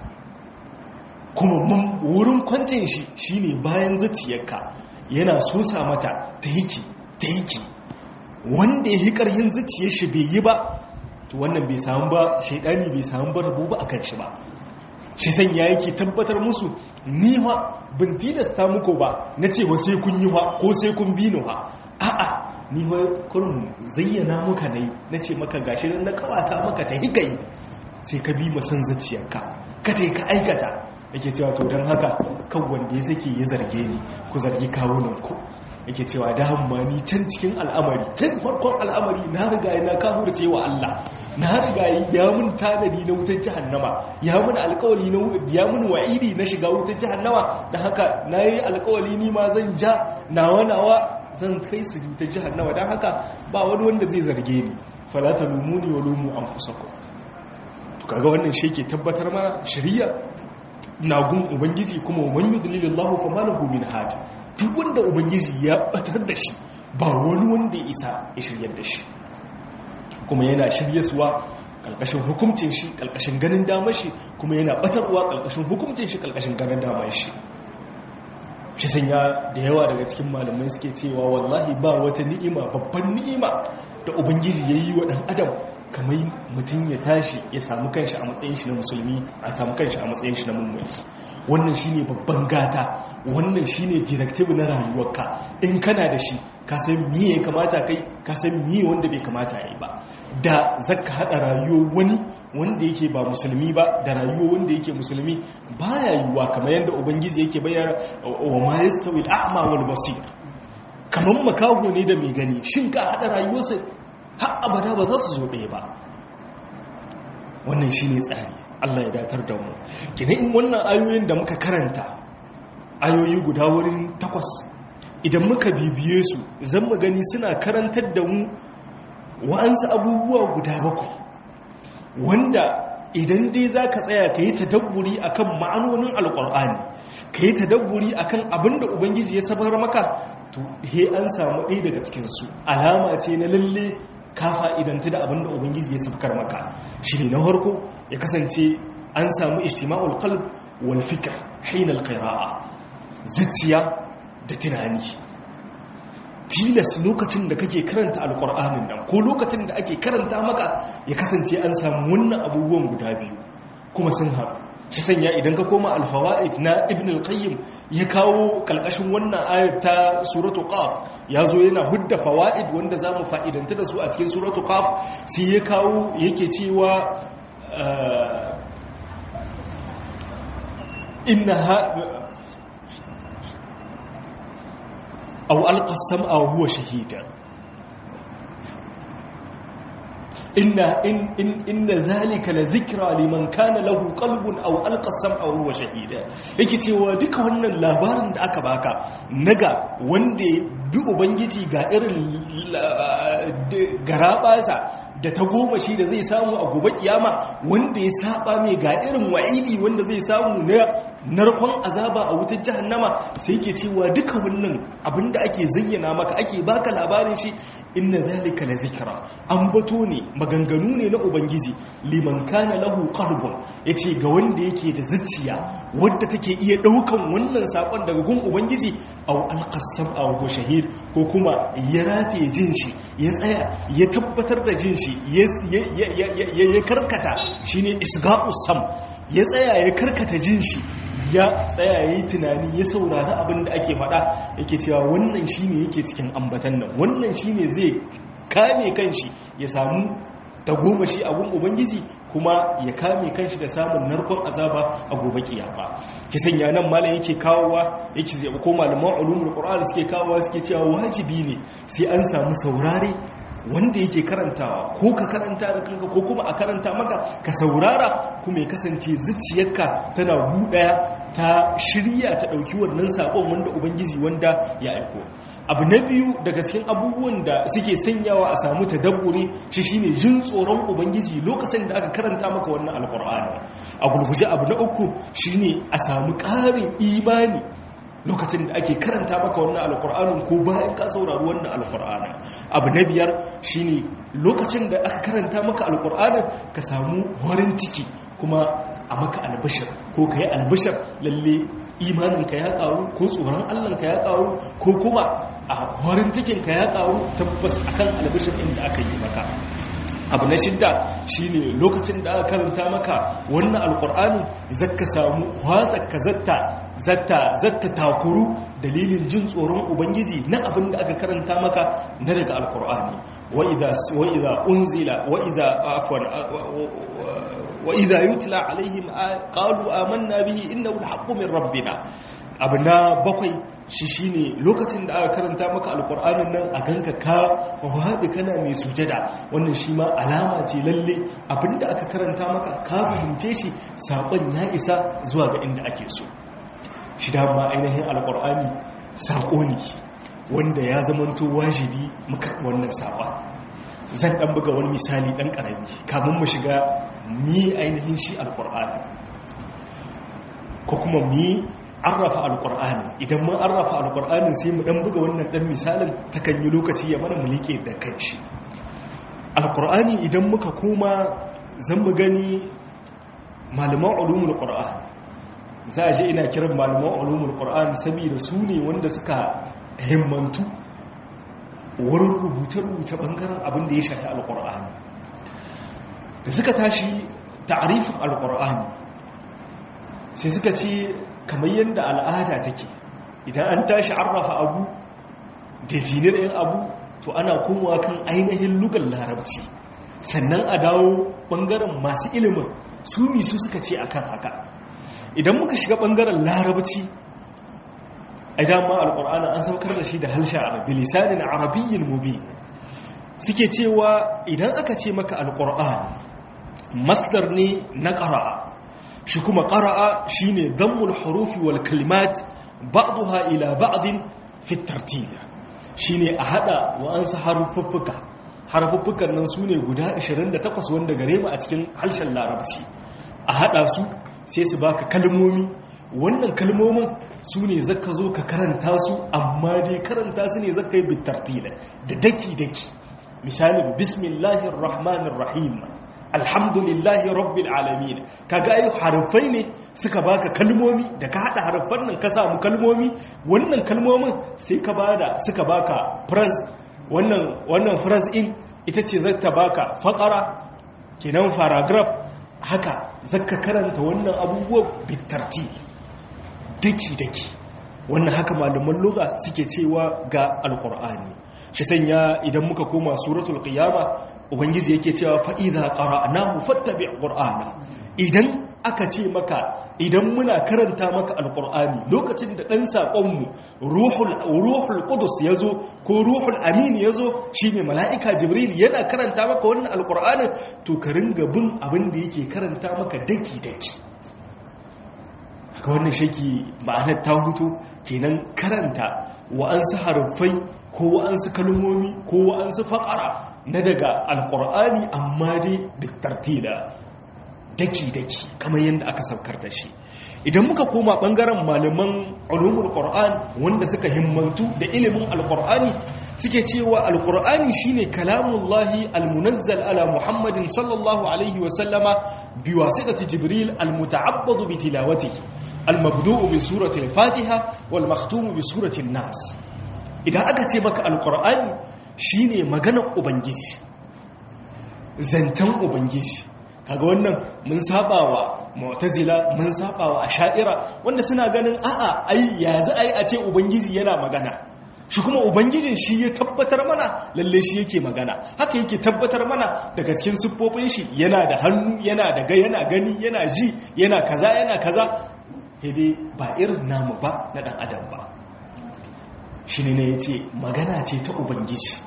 Speaker 1: kuma wurin kwancin shi shine bayan zuciyarka yana sosa mata ta yake ta yake wanda ya yi ƙarhin zuciyar shi bai yi ba to wannan bai samu ba shaidani bai samu ba rabo ba akan shi ba shi sanya yake tabbatar musu ni ha bin tilasta muku ba na cewa sai kun yi ha ko sai kun bi ni ha a'a ni ha kurin zayyana muka ne na ce maka gashi na kawata maka ta hikai sai ka bi masan zuciyarka ka ta ka aikata yake cewa to don haka kan wanda ya sake ya zarge ni ku zargi kawunanku yake cewa da hamma ni can cikin al'amari tun farkon al'amari na riga na kafurce wa Allah na riga ya mun tanadi na wutar jahannama ya mun alkawali na ya mun wa'idi na shiga wutar jahannama da haka na yi alkawali ni ma zan ja nawa nawa zan kai su wutar jahannama don haka ba wani wanda zai zarge ni falata lumuni wa lumu an fusako to kaga wannan shi ke tabbatar mana shari'a nagun ubangiji kuma man yudlilillahu fama lahu min hadi duk wanda ubangiji ya batar da shi ba wani wanda ya isa ya shiryar da shi kuma yana shiryaswa kalkashin hukuncin shi kalkashin ganin damar shi kuma yana batarwa kalkashin hukuncin shi kalkashin ganin damar shi shi sanya da yawa daga cikin malamai suke cewa wallahi ba wata ni'ima babban ni'ima da ubangiji ya yi wa ɗan adam kamar mutum ya tashi ya samu kanshi a matsayin shi na musulmi a samu kanshi a matsayin shi na mummuni wannan shine babban gata wannan shine directive na rayuwarka in kana da shi ka san miye ya kamata kai ka san miye wanda bai kamata yi ba da zaka hada rayuwar wani wanda yake ba musulmi ba da rayuwar wanda yake musulmi baya yiwuwa kamar yadda ubangiji yake bayyana wa ma yastawi al-a'ma wal basir kamar makaho ne da mai gani shin ka hada rayuwarsa har abada ba za su zo ɗaya ba wannan shine tsari Allah ya datar da mu kina in wannan ayoyin da muka karanta ayoyi guda wurin takwas idan muka bibiye su zan mu gani suna karantar da mu wa'ansu abubuwa guda bakwai wanda idan dai za ka tsaya ka yi tadabburi a kan ma'anonin alƙur'ani ka yi tadabburi a kan abin da ubangiji ya sabar maka to he an samu ɗaya daga cikinsu alama ce na lalle ka fa'idanta da abin da ubangiji ya sabkar maka shi ne na harko ya kasance an samu ishtima'ul qalb wal fikr hina al qira'a zuciya da tunani tilas lokacin da kake karanta alkur'anin nan ko lokacin da ake karanta maka ya kasance an samu wannan abubuwan guda biyu kuma sun haɗu shi sanya idan ka koma alfawa'id na ibn al-qayyim ya kawo kalkashin wannan ayar ta suratu qaf ya zo yana hudda fawa'id wanda za mu fa'idanta da su a cikin suratu qaf sai ya kawo yake cewa inna أو ألقى السمع وهو شهيدا إن, إن, إن, إن ذلك لذكرى لمن كان له قلب أو ألقى السمع وهو شهيدا yake cewa duka wannan labarin da aka baka naga wanda bi ubangiji ga irin garabasa da ta goma shi da zai samu a gobe kiyama wanda ya saba mai ga irin wa'idi wanda zai samu na narkon azaba a wutar jahannama sai yake cewa duka wannan abinda ake zayyana maka ake baka labarin shi inna zalika la zikra an bato ne maganganu ne na ubangiji liman kana lahu qalbun yace ga wanda yake da zuciya wadda take iya daukan wannan sakon daga gun ubangiji aw alqasam aw shahid ko kuma ya rataye jin shi ya tsaya ya tabbatar da jin shi ya karkata shine isga'us sam ya tsaya ya karkata jin shi ya tsaya ya yi tunani ya saurari abin da ake faɗa yake cewa wannan shine yake cikin ambatan nan wannan shine zai kame kanshi ya samu tagomashi abun ubangiji kuma ya kame kanshi da samun narkon azaba a gobe kiyama ki sanya nan malam yake kawowa yake zai ko malaman ulumul qur'an suke kawowa suke cewa wajibi ne sai an samu saurare wanda yake karantawa ko ka karanta da kanka ko kuma a karanta maka ka saurara kuma ya kasance zuciyarka tana buɗaya ta shirya ta ɗauki wannan saƙon wanda ubangiji wanda ya aiko abu na biyu daga cikin abubuwan da suke sanyawa a samu tadabburi shi shine jin tsoron ubangiji lokacin da aka karanta maka wannan alƙur'ani a gurguje abu na uku shine a samu ƙarin imani lokacin da ake karanta maka wannan alkur'anin ko bayan ka saurari wannan alkur'anin abu na biyar shine lokacin da aka karanta maka alkur'anin ka samu horin ciki kuma a maka albishir ko ka yi albishir lalle imaninka ya karu ko tsoron allahnka ya karu ko kuma a horin cikinka ya karu tabbas akan albishir inda aka yi maka abu na shidda shine lokacin da aka karanta maka wannan alkur'ani zaka samu ka zatta zatta zatta takuru dalilin jin tsoron ubangiji na abin da aka karanta maka na daga alkur'ani wa idza wa idza unzila wa idza afwan wa idza yutla alaihim qalu amanna bihi innahu alhaqqu min rabbina abu na bakwai shi shine lokacin da aka karanta maka alkur'anin nan a ganka ka wahaɗi kana mai sujada wannan shi ma alama ce lalle abinda aka karanta maka ka fahimce shi saƙon ya isa zuwa ga inda ake so shi dama ainihin alkur'ani saƙo ne wanda ya zamanto wajibi muka wannan saƙon zan ɗan buga wani misali ɗan ƙarami kamun mu shiga mi ainihin shi alkur'ani ko kuma mi arrafa alkur'ani idan mun arrafa alkur'anin sai mu dan buga wannan dan misalin takan yi lokaci ya mana mulike da kanshi alkur'ani idan muka koma zan mu gani malaman ulumul qur'an za a je ina kiran malaman ulumul qur'an saboda su ne wanda suka himmantu wurin rubuce-rubuce bangaren abin da ya shafi alkur'ani da suka tashi ta'arifin alkur'ani sai suka ce kamar yadda al'ada take idan an tashi arrafa abu definir ɗin abu to ana komawa kan ainihin lugar larabci sannan a dawo ɓangaren masu ilimin su mi su suka ce akan haka idan muka shiga ɓangaren larabci idan ma alƙur'ana an saukar da shi da halshen arabi lisanin arabiyyin mubi suke cewa idan aka ce maka alƙur'an masdar ne na ƙara'a shi kuma ƙara'a shi ne dammul harufi wal kalimat ba'duha ila ba'din fi tartib shi ne a haɗa wa'ansu harufuffuka harufuffukan nan su ne guda 28 wanda gare mu a cikin harshen larabci a hada su sai su baka kalmomi wannan kalmomin su ne zaka zo ka karanta su amma dai karanta su ne zaka yi bitartila da daki-daki misalin bismillahir rahmanir rahim alhamdulillahi rabbil alamin kaga ai harfai ne suka baka kalmomi da ka hada harfan nan ka samu kalmomi wannan kalmomin sai ka bada suka baka phrase wannan wannan phrase in ita ce zata baka faqara kenan paragraph haka zaka karanta wannan abubuwa bitartil daki daki wannan haka malaman lugha suke cewa ga alqur'ani shi sanya idan muka koma suratul qiyama ubangiji yake cewa fa idza qara'nahu fattabi' qur'ana idan aka ce maka idan muna karanta maka alqur'ani lokacin da dan sakon mu ruhul ruhul qudus yazo ko ruhul amin yazo shine malaika jibril yana karanta maka wannan alqur'anin to ka ringa bin abin da yake karanta maka daki daki haka wannan shaki ma'anar ta hutu kenan karanta wa'ansu harfai ko wa'ansu kalmomi ko wa'ansu faƙara na daga alƙur'ani amma dai bitartila daki-daki kamar yadda aka saukar da shi idan muka koma ɓangaren malaman ulumul qur'an wanda suka himmantu da ilimin alƙur'ani suke cewa alƙur'ani shine kalamullahi almunazzal ala muhammadin sallallahu alaihi wasallama biwasitati jibril almuta'abbadu bi tilawatihi almabdu'u bi surati al-fatiha wal makhtumu bi surati an-nas idan aka ce maka alkur'ani shine maganar ubangiji zancen ubangiji kaga wannan mun sabawa mu'tazila mun sabawa asha'ira wanda suna ganin a'a ai ya za ai a ce ubangiji yana magana shi kuma ubangijin shi ya tabbatar mana lalle shi yake magana haka yake tabbatar mana daga cikin siffofin shi yana da hannu yana da ga yana gani yana ji yana kaza yana kaza dai ba irin namu ba na dan adam ba shi ne ya ce magana ce ta ubangiji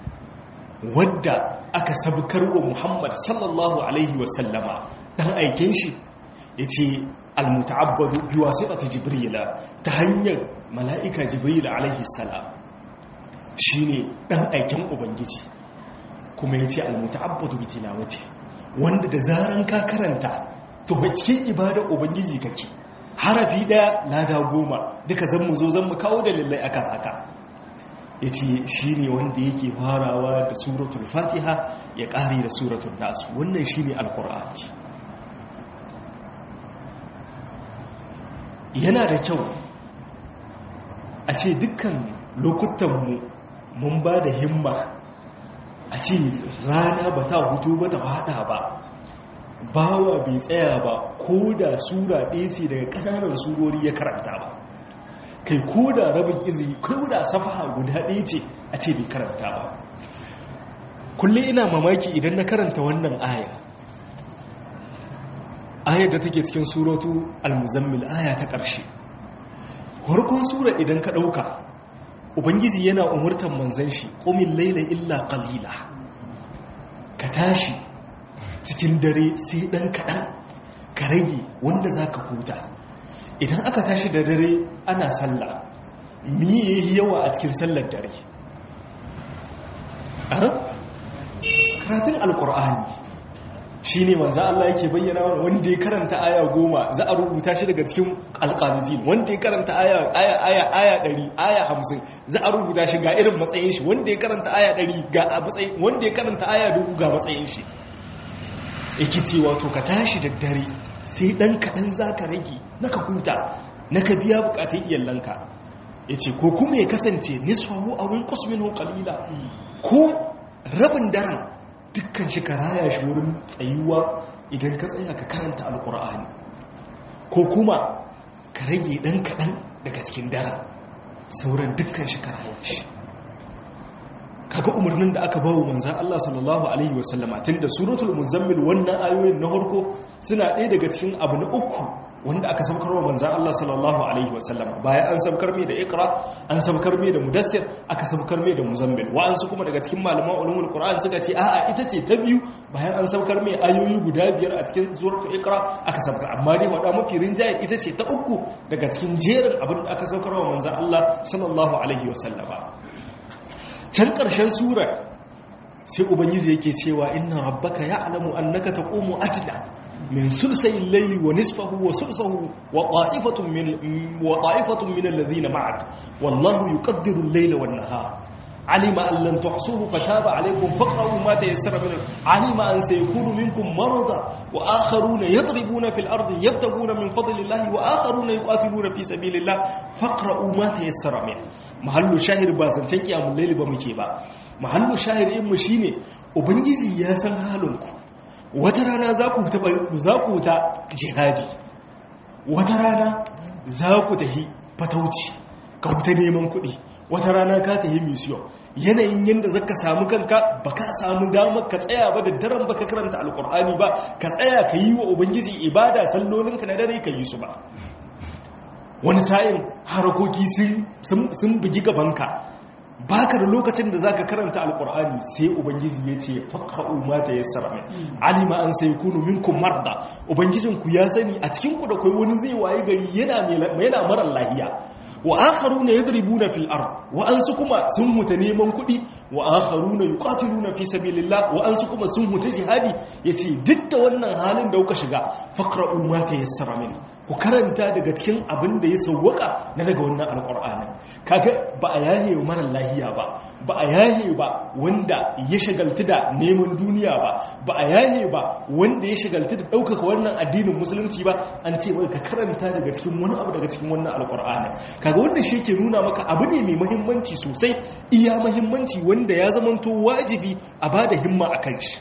Speaker 1: wadda aka sabkar wa muhammad sallallahu alaihi wasallama dan aikin shi ya ce almuta'abbadu bi wasitati jibrila ta hanyar mala'ika jibrila alaihi salam shine dan aikin ubangiji kuma ya ce almuta'abbadu bi tilawati wanda da zaran ka karanta to cikin ibadar ubangiji kake harafi daya lada goma duka zan mu zo zan mu kawo dalilai akan haka ya ce shi ne wanda yake farawa da suratul fatiha ya ƙari da suratul nasu wannan shi ne alkur'ani yana da kyau a ce dukkan lokutanmu mun ba da himma a ce rana ba ta hutu ba ta fada ba bawa bai tsaya ba ko da sura ɗaya ce daga ƙananan surori ya karanta ba kai ko da rabin izi ko da safaha guda ɗaya ce a ce bai karanta ba kulle ina mamaki idan na karanta wannan aya ayar da take cikin suratu al-muzammil aya ta ƙarshe harkon sura idan ka ɗauka ubangiji yana umurtan manzan shi ƙumin laila illa ƙalila ka tashi cikin dare sai ɗan kaɗan ka rage wanda za ka huta idan aka tashi da dare ana sallah miye yi yawa a cikin sallar dare karatun alkur'ani shi ne manza Allah yake bayyana wanda ya karanta aya goma za a rubuta shi daga cikin alƙanutin wanda ya karanta aya aya ɗari aya hamsin za a rubuta shi ga irin matsayin shi wanda ya karanta aya ɗari ga matsayin wanda ya karanta aya dubu ga matsayin shi yake cewa to ka tashi da dare sai ɗan kaɗan za ka rage na ka huta na ka biya bukatun iyalanka ya ce ko kuma ya kasance nisfahu a wun kusmin kalila ko rabin daren dukkan shi ka raya shi wurin tsayuwa idan ka tsaya ka karanta alkur'ani ko kuma ka rage ɗan kaɗan daga cikin daren sauran dukkan shi ka raya shi kaga umarnin da aka bawo manzan Allah sallallahu alaihi wasallama tun da suratul muzammil wannan ayoyin na harko suna ɗaya daga cikin abu na uku wanda aka saukar wa manzan Allah sallallahu alaihi wasallama bayan an saukar mai da ikra an saukar mai da mudassir aka saukar mai da muzammil wa'ansu kuma daga cikin malaman ulumul qur'an suka ce a'a ita ce ta biyu bayan an saukar mai ayoyi guda biyar a cikin suratul ikra aka saukar amma dai wada mafi rinjaye ita ce ta uku daga cikin jerin abin da aka saukar wa manzan Allah sallallahu alaihi wasallama can ƙarshen sura sai ubangiji yake cewa inna rabbaka ya'lamu annaka taqumu adna min sulsayil layli wa nisfahu wa sulsahu wa ta'ifatun min wa ta'ifatun min alladhina ma'ak wallahu yuqaddiru al-layla wan-nahar علم أن لن تحصوه فتاب عليكم فاقرأوا ما تيسر منه علم أن سيكون منكم مرضى وآخرون يضربون في الأرض يبتغون من فضل الله وآخرون يقاتلون في سبيل الله فاقرأوا ما تيسر منه محل شاهر بازن تنكي أم الليل بمكيبا محل شاهر إم شيني وبنجزي يا سن حالنكم وترانا زاكو تا جهادي وترانا زاكو تهي فتوتي كوتا neman kuɗi wata rana ka ta yi misiyon yanayin yadda zaka samu kanka ba ka samu damar ka tsaya ba da daren ba ka karanta alkur'ani ba ka tsaya ka yi wa ubangiji ibada sallolinka na dare ka yi su ba wani sa'in harakoki sun bugi gabanka baka da lokacin da zaka karanta alkur'ani sai ubangiji ya ce faqra'u ma tayassara min alima an sayakunu minkum marda ubangijin ku ya sani a cikin ku da kai wani zai waye gari yana yana mara lahiya wa akharuna yadribuna fil ard wa ansu kuma sun huta neman kuɗi wa akharuna yuqatiluna fi sabilillah wa ansu kuma sun huta jihadi yace duk da wannan halin da kuka shiga faqra'u ma tayassara min ku karanta daga cikin abin da ya sawwaka na daga wannan alqur'ani kaga ba a yaye mara lahiya ba ba a yaye ba wanda ya shagaltu da neman duniya ba ba a yaye ba wanda ya shagaltu da ɗaukaka wannan addinin musulunci ba an ce wai ka karanta daga cikin wani abu daga cikin wannan alqur'ani kaga wannan shi ke nuna maka abu ne mai mahimmanci sosai iya mahimmanci wanda ya zamanto wajibi a ba da himma a kan shi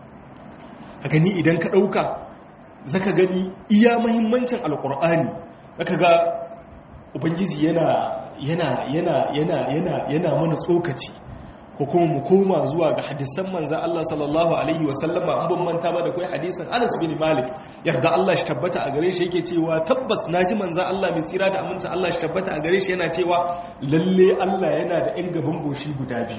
Speaker 1: a gani idan ka ɗauka zaka gani iya mahimmancin alƙur'ani zaka ga ubangiji yana yana yana yana yana yana mana tsokaci ko kuma mu koma zuwa ga hadisan manzan Allah sallallahu alaihi wasallama an ban manta ba da kai hadisin Anas bin Malik yarda Allah shi tabbata a gare shi yake cewa tabbas naji manzan Allah mai tsira da amincin Allah shi tabbata a gare shi yana cewa lalle Allah yana da ɗan gaban goshi guda biyu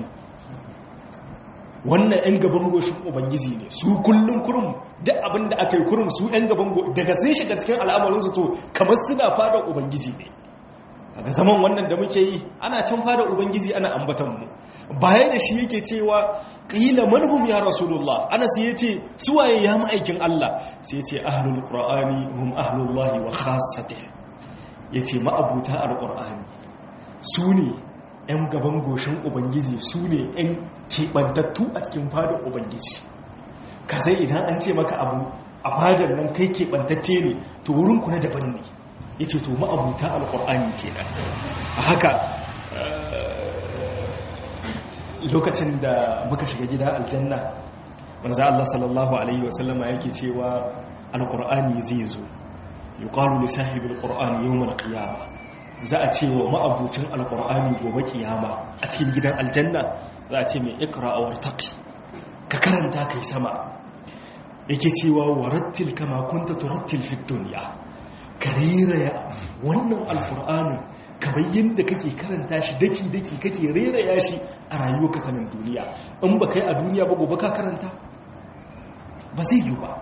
Speaker 1: wannan ɗan gaban goshin ubangiji ne su kullum kurum duk abin da aka yi kurum su ɗan gaban daga sun shiga cikin al'amarinsu to kamar suna fadar ubangiji ne daga zaman wannan da muke yi ana can fada ubangiji ana ambatan mu baya da shi yake cewa qila manhum ya rasulullah anas yace suwaye ya ma'aikin Allah sai yace ahlul qur'ani hum ahlullah wa khassatih yace ma'abuta alqur'ani su ne yan gaban goshin ubangiji su ne yan kebantattu a cikin fadar ubangiji ka sai idan an ce maka abu a fadar nan kai kebantacce ne to wurin ku na daban ne ya ce to ma'abuta alƙur'ani ke nan a haka lokacin da muka shiga gida aljanna manzo Allah sallallahu alaihi wasallama yake cewa alƙur'ani zai zo yuqalu li sahibi alqur'ani yawm alqiyama za a ce wa ma'abucin alƙur'ani gobe kiyama a cikin gidan aljanna za a ce mai iqra wartaqi ka karanta kai sama yake cewa warattil kama kunta turattil fid dunya ka reraya wannan alkur'anin kamar yadda kake karanta shi daki-daki kake reraya shi a rayuwa katanin duniya in ba kai a duniya ba gobe ka karanta ba zai yi ba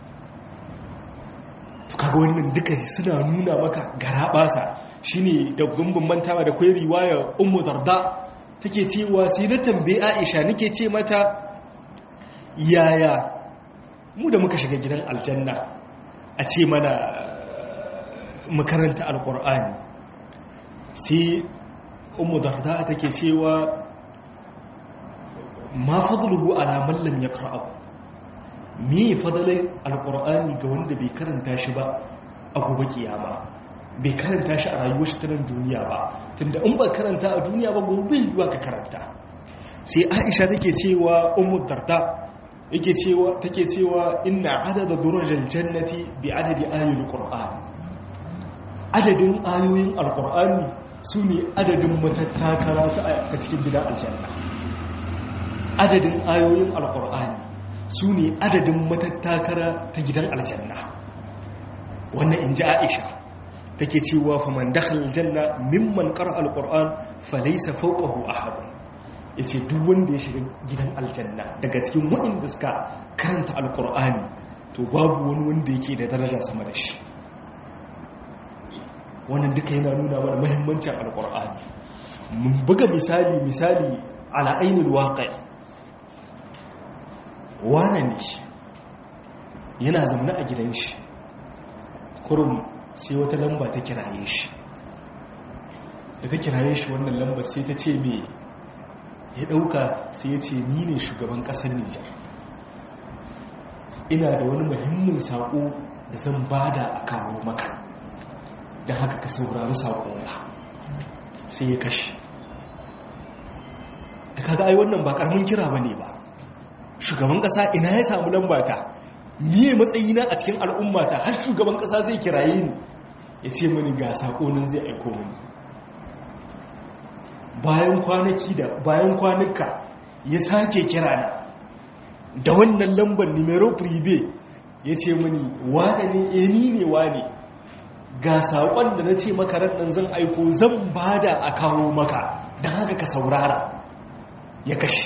Speaker 1: to kaga wannan duka suna nuna maka gara basa shine da gumbin mantawa da kwai riwaya ummu darda take cewa sai na tambaye Aisha nake ce mata yaya mu da muka shiga gidan aljanna a ce mana makaranta alkur'ani sai umu darda take cewa ma fadluhu ala man lam yaqra'u me fadalai alkur'ani ga wanda bai karanta shi ba a gobe kiyama bai karanta shi a rayuwar shi ta nan duniya ba tunda in ba karanta a duniya ba gobe yiwa ka karanta sai aisha take cewa umu darda yake cewa take cewa inna adada durajal jannati bi adadi ayatul qur'an adadin ayoyin alkur'ani su ne adadin matattakara ta cikin gidan aljanna adadin ayoyin alkur'ani su ne adadin matattakara ta gidan aljanna wannan in ji aisha take cewa faman dakhal aljanna mimman qara alquran falaysa fawqahu ahad yace duk wanda ya shiga gidan aljanna daga cikin waɗanda suka karanta alqur'ani to babu wani wanda yake da daraja sama da shi wannan duka yana nuna mana mahimmancin alkur'ani mun buga misali misali ala ainul waqi wane ne yana zaune a gidan shi kurum sai wata lamba ta kiraye shi da ta kiraye shi wannan lambar sai ta ce me ya dauka sai ya ce ni ne shugaban kasar nijar ina da wani muhimmin saƙo da zan bada a kawo maka da haka ka saurari saƙonka sai ya kashe da kaga ai wannan ba ƙaramin kira ba ne ba shugaban ƙasa ina ya samu lambata miye matsayina a cikin al'ummata har shugaban ƙasa zai kiraye ni ya ce mani ga saƙonin zai aiko mani bayan kwanaki da bayan kwanuka ya sake kira na da wannan lambar numero prive ya ce mani wane ne eni ne wane ga saƙon da na ce maka nan zan aiko zan bada a kawo maka don haka ka saurara ya kashe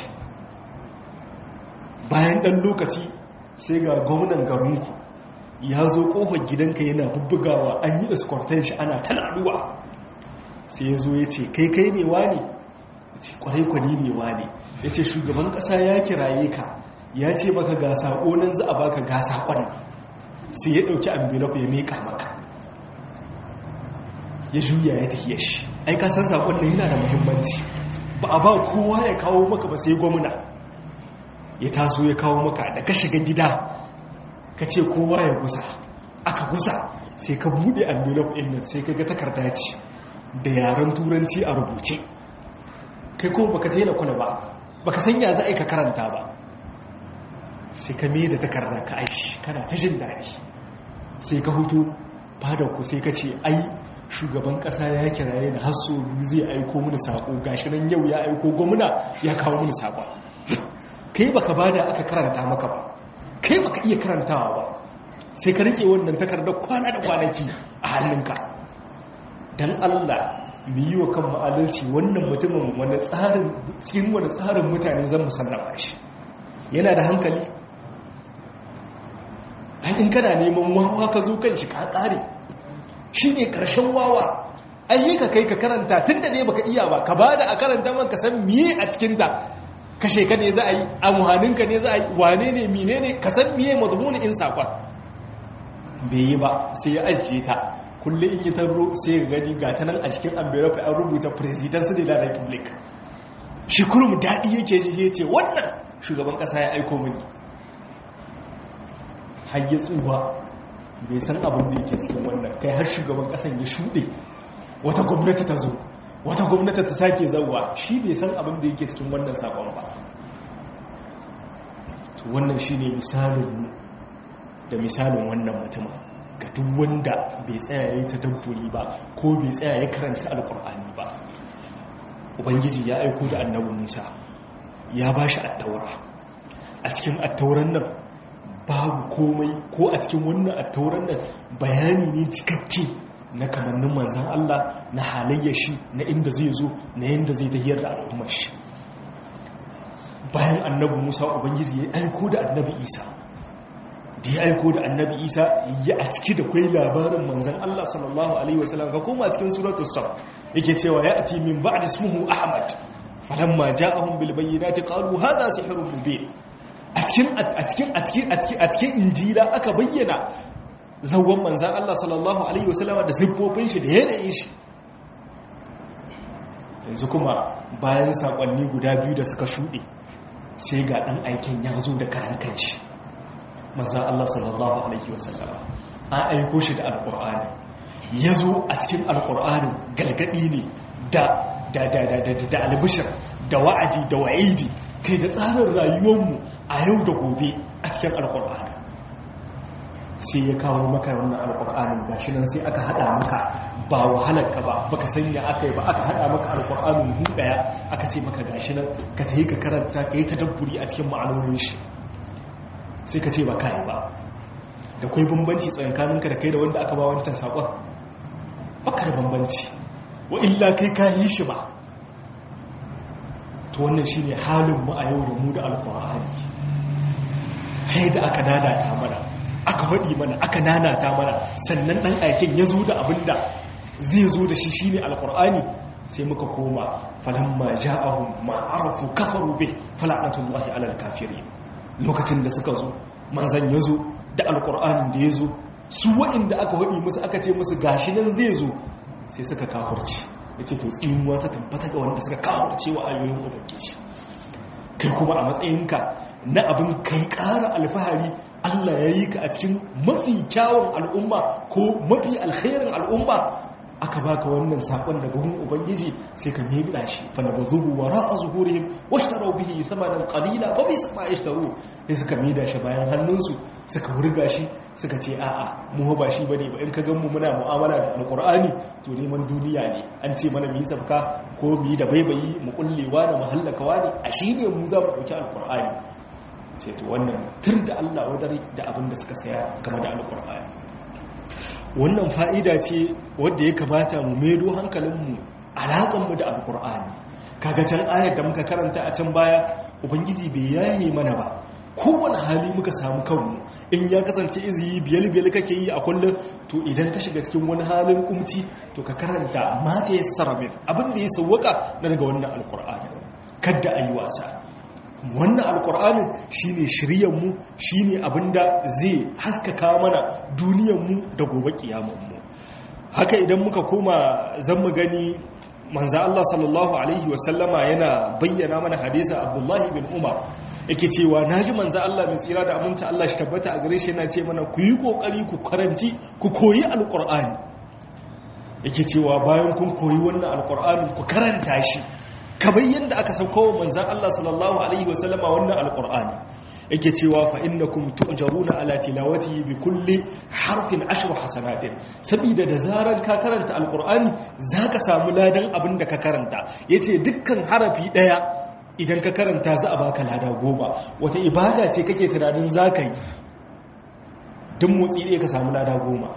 Speaker 1: bayan ɗan lokaci sai ga gwamnan garinku ya zo ƙofar gidanka yana bubbugawa an yi escorten shi ana talaluwa sai ya zo ya ce kai kai ne wane ya ce kwarai kwani ne wane ya ce shugaban ƙasa ya kiraye ka ya ce maka ga saƙo nan za a baka ga saƙon sai ya ɗauki envelope ya meƙa maka ya juya ya tafiye shi ai ka san saƙon nan yana da muhimmanci ba a ba kowa ya kawo maka ba sai gwamna ya taso ya kawo maka da ka shiga gida ka ce kowa ya gusa aka gusa sai ka buɗe envelope ɗin nan sai ka ga takarda ce da yaren turanci a rubuce kai kuma baka taina kuna ba baka san ya za a yi ka karanta ba sai ka mai da takarda ka aiki kana ta jin daɗi sai ka hutu ku sai ka ce ai shugaban ƙasa ya kiraye da hasso zai aiko mini saƙo gashi nan yau ya aiko gwamna ya kawo mini saƙo kai baka bada aka karanta maka ba kai baka iya karantawa ba sai ka rike wannan takardar kwana da kwanaki a hannunka dan Allah mu yi wa kan ma'adalci wannan mutumin wani tsarin cikin wani tsarin mutane zan musallama shi yana da hankali in kana neman wawa ka zo kan shi ka tsare shi ne ƙarshen wawa ai ka kai ka karanta tun da ne baka iya ba ka ba da a karanta man ka san miye a cikinta kashe ka ne za a yi amuhaninka ne za a yi wane ne mine ne ka san miye mazmuni in saƙon bai yi ba sai ya ajiye ta kullum in yi tarro sai ya gani ga ta nan a cikin envelope an rubuta presidency de la republic shi kurum daɗi yake ji ya ce wannan shugaban ƙasa ya aiko mini har ya tsuwa bai san abin da yake cikin wannan kai har shugaban ƙasan ya shuɗe wata gwamnati ta zo wata gwamnati ta sake zauwa shi bai san abin da yake cikin wannan sakon ba wannan shi ne misalin da misalin wannan mutumin ga duk wanda bai tsaya ya yi ta dabburi ba ko bai tsaya ya karanta alkur'ani ba ubangiji ya aiko da annabi musa ya ba shi attaura a cikin attauran nan babu komai ko a cikin wannan attauran nan bayani ne cikakke na kamannin manzan Allah na halayyar shi na inda zai zo na yadda zai tahiyar da al'ummar shi bayan annabi musa ubangiji ya aiko da annabi isa da ya aiko da annabi isa ya a ciki da kwai labarin manzan Allah sallallahu alaihi wasallam ka koma cikin suratul saf yake cewa ya ati min ba'd ismuhu ahmad falamma ja'ahum bil bayyinati qalu hadha sihrun mubin a cikin a cikin a cikin a cikin injila aka bayyana zawon manzan Allah sallallahu Alaihi wasallama da siffofin shi da yanayin shi yanzu kuma bayan saƙonni guda biyu da suka shuɗe sai ga ɗan aikin ya zo da karan kanshi manzan Allah sallallahu Alaihi wasallama an aiko shi da alƙur'ani ya zo a cikin alƙur'anin galgaɗi ne da albishir da wa'adi da wa'idi kai da tsarin rayuwarmu a yau da gobe a cikin alƙur'ani sai ya kawo maka wannan alƙur'anin gashi nan sai aka hada maka ba wahalar ka ba baka sanya aka yi ba aka hada maka alƙur'anin hu daya aka ce maka gashi nan ka tayi ka karanta ka yi tadabburi a cikin ma'anonin shi sai ka ce ba kai ba da kai bambanci tsakanin ka da kai da wanda aka ba wancan sakon baka da bambanci wa illa kai ka yi shi ba to wannan shine halin mu a yau da mu da alƙur'ani kai da aka dadata mana aka faɗi mana aka nanata mana sannan ɗan aikin ya zo da abin da zai zo da shi shine alƙur'ani sai muka koma falamma ja'ahum ma arafu kafaru bih fala'natullahi alal kafirin lokacin da suka zo manzan ya zo da alkur'anin da ya zo su wa'inda aka haɗi musu aka ce musu gashi nan zai zo sai suka kafurce ya ce to tsinuwa ta tabbata ga wanda suka kafurce wa ayoyin ubangiji kai kuma a matsayinka na abin kai ƙara alfahari allah ya yi ka a cikin mafi kyawun al'umma ko mafi alkhairin al'umma aka baka wannan sakon daga gun ubangiji sai ka mega shi fa nabazuhu wara'a zuhurihim washtaru bihi thamanan qalila fa bisa ma yashtaru sai suka mida shi bayan hannunsu suka wurga shi suka ce a'a mu ba shi bane ba in ka gan mu muna mu'amala da alqur'ani to neman duniya ne an ce mana mu yi sabka ko mu yi da baibayi mu kullewa da mahallakawa ne a shi ne mu za mu dauki alqur'ani sai to wannan tur da Allah wadare da abin da suka saya game da alqur'ani wannan fa'ida ce wadda ya kamata mu medo hankalinmu alaƙanmu da alƙur'ani kaga can ayar da muka karanta a can baya ubangiji bai yaye mana ba kowane hali muka samu kanmu in ya kasance iziyi biyal-biyal kake yi a kullum to idan ka shiga cikin wani halin kumci to ka karanta mata ya saramin abin da ya sauwaka na daga wannan alƙur'ani kadda a yi wasa wannan alkur'anin shine shiryanmu shine abinda zai haskaka mana duniyanmu da gobe kiyamanmu haka idan muka koma zan mu gani manzo Allah sallallahu alaihi wasallama yana bayyana mana hadisa Abdullahi bin Umar yake cewa naji manzo Allah mai tsira da aminta Allah shi tabbata a gare shi yana ce mana ku yi kokari ku karanci ku koyi alkur'ani yake cewa bayan kun koyi wannan alkur'anin ku karanta shi kamar yadda aka sauko wa manzan Allah sallallahu Alaihi wasallama wannan alƙur'ani yake cewa fa innakum tu'jaruna ala tilawatihi bi kulli harfin ashru hasanatin saboda da zaran ka karanta alqur'ani zaka samu ladan abin da ka karanta yace dukkan harafi daya idan ka karanta za a baka lada goma wata ibada ce kake tunanin zaka yi duk motsi ɗaya ka samu lada goma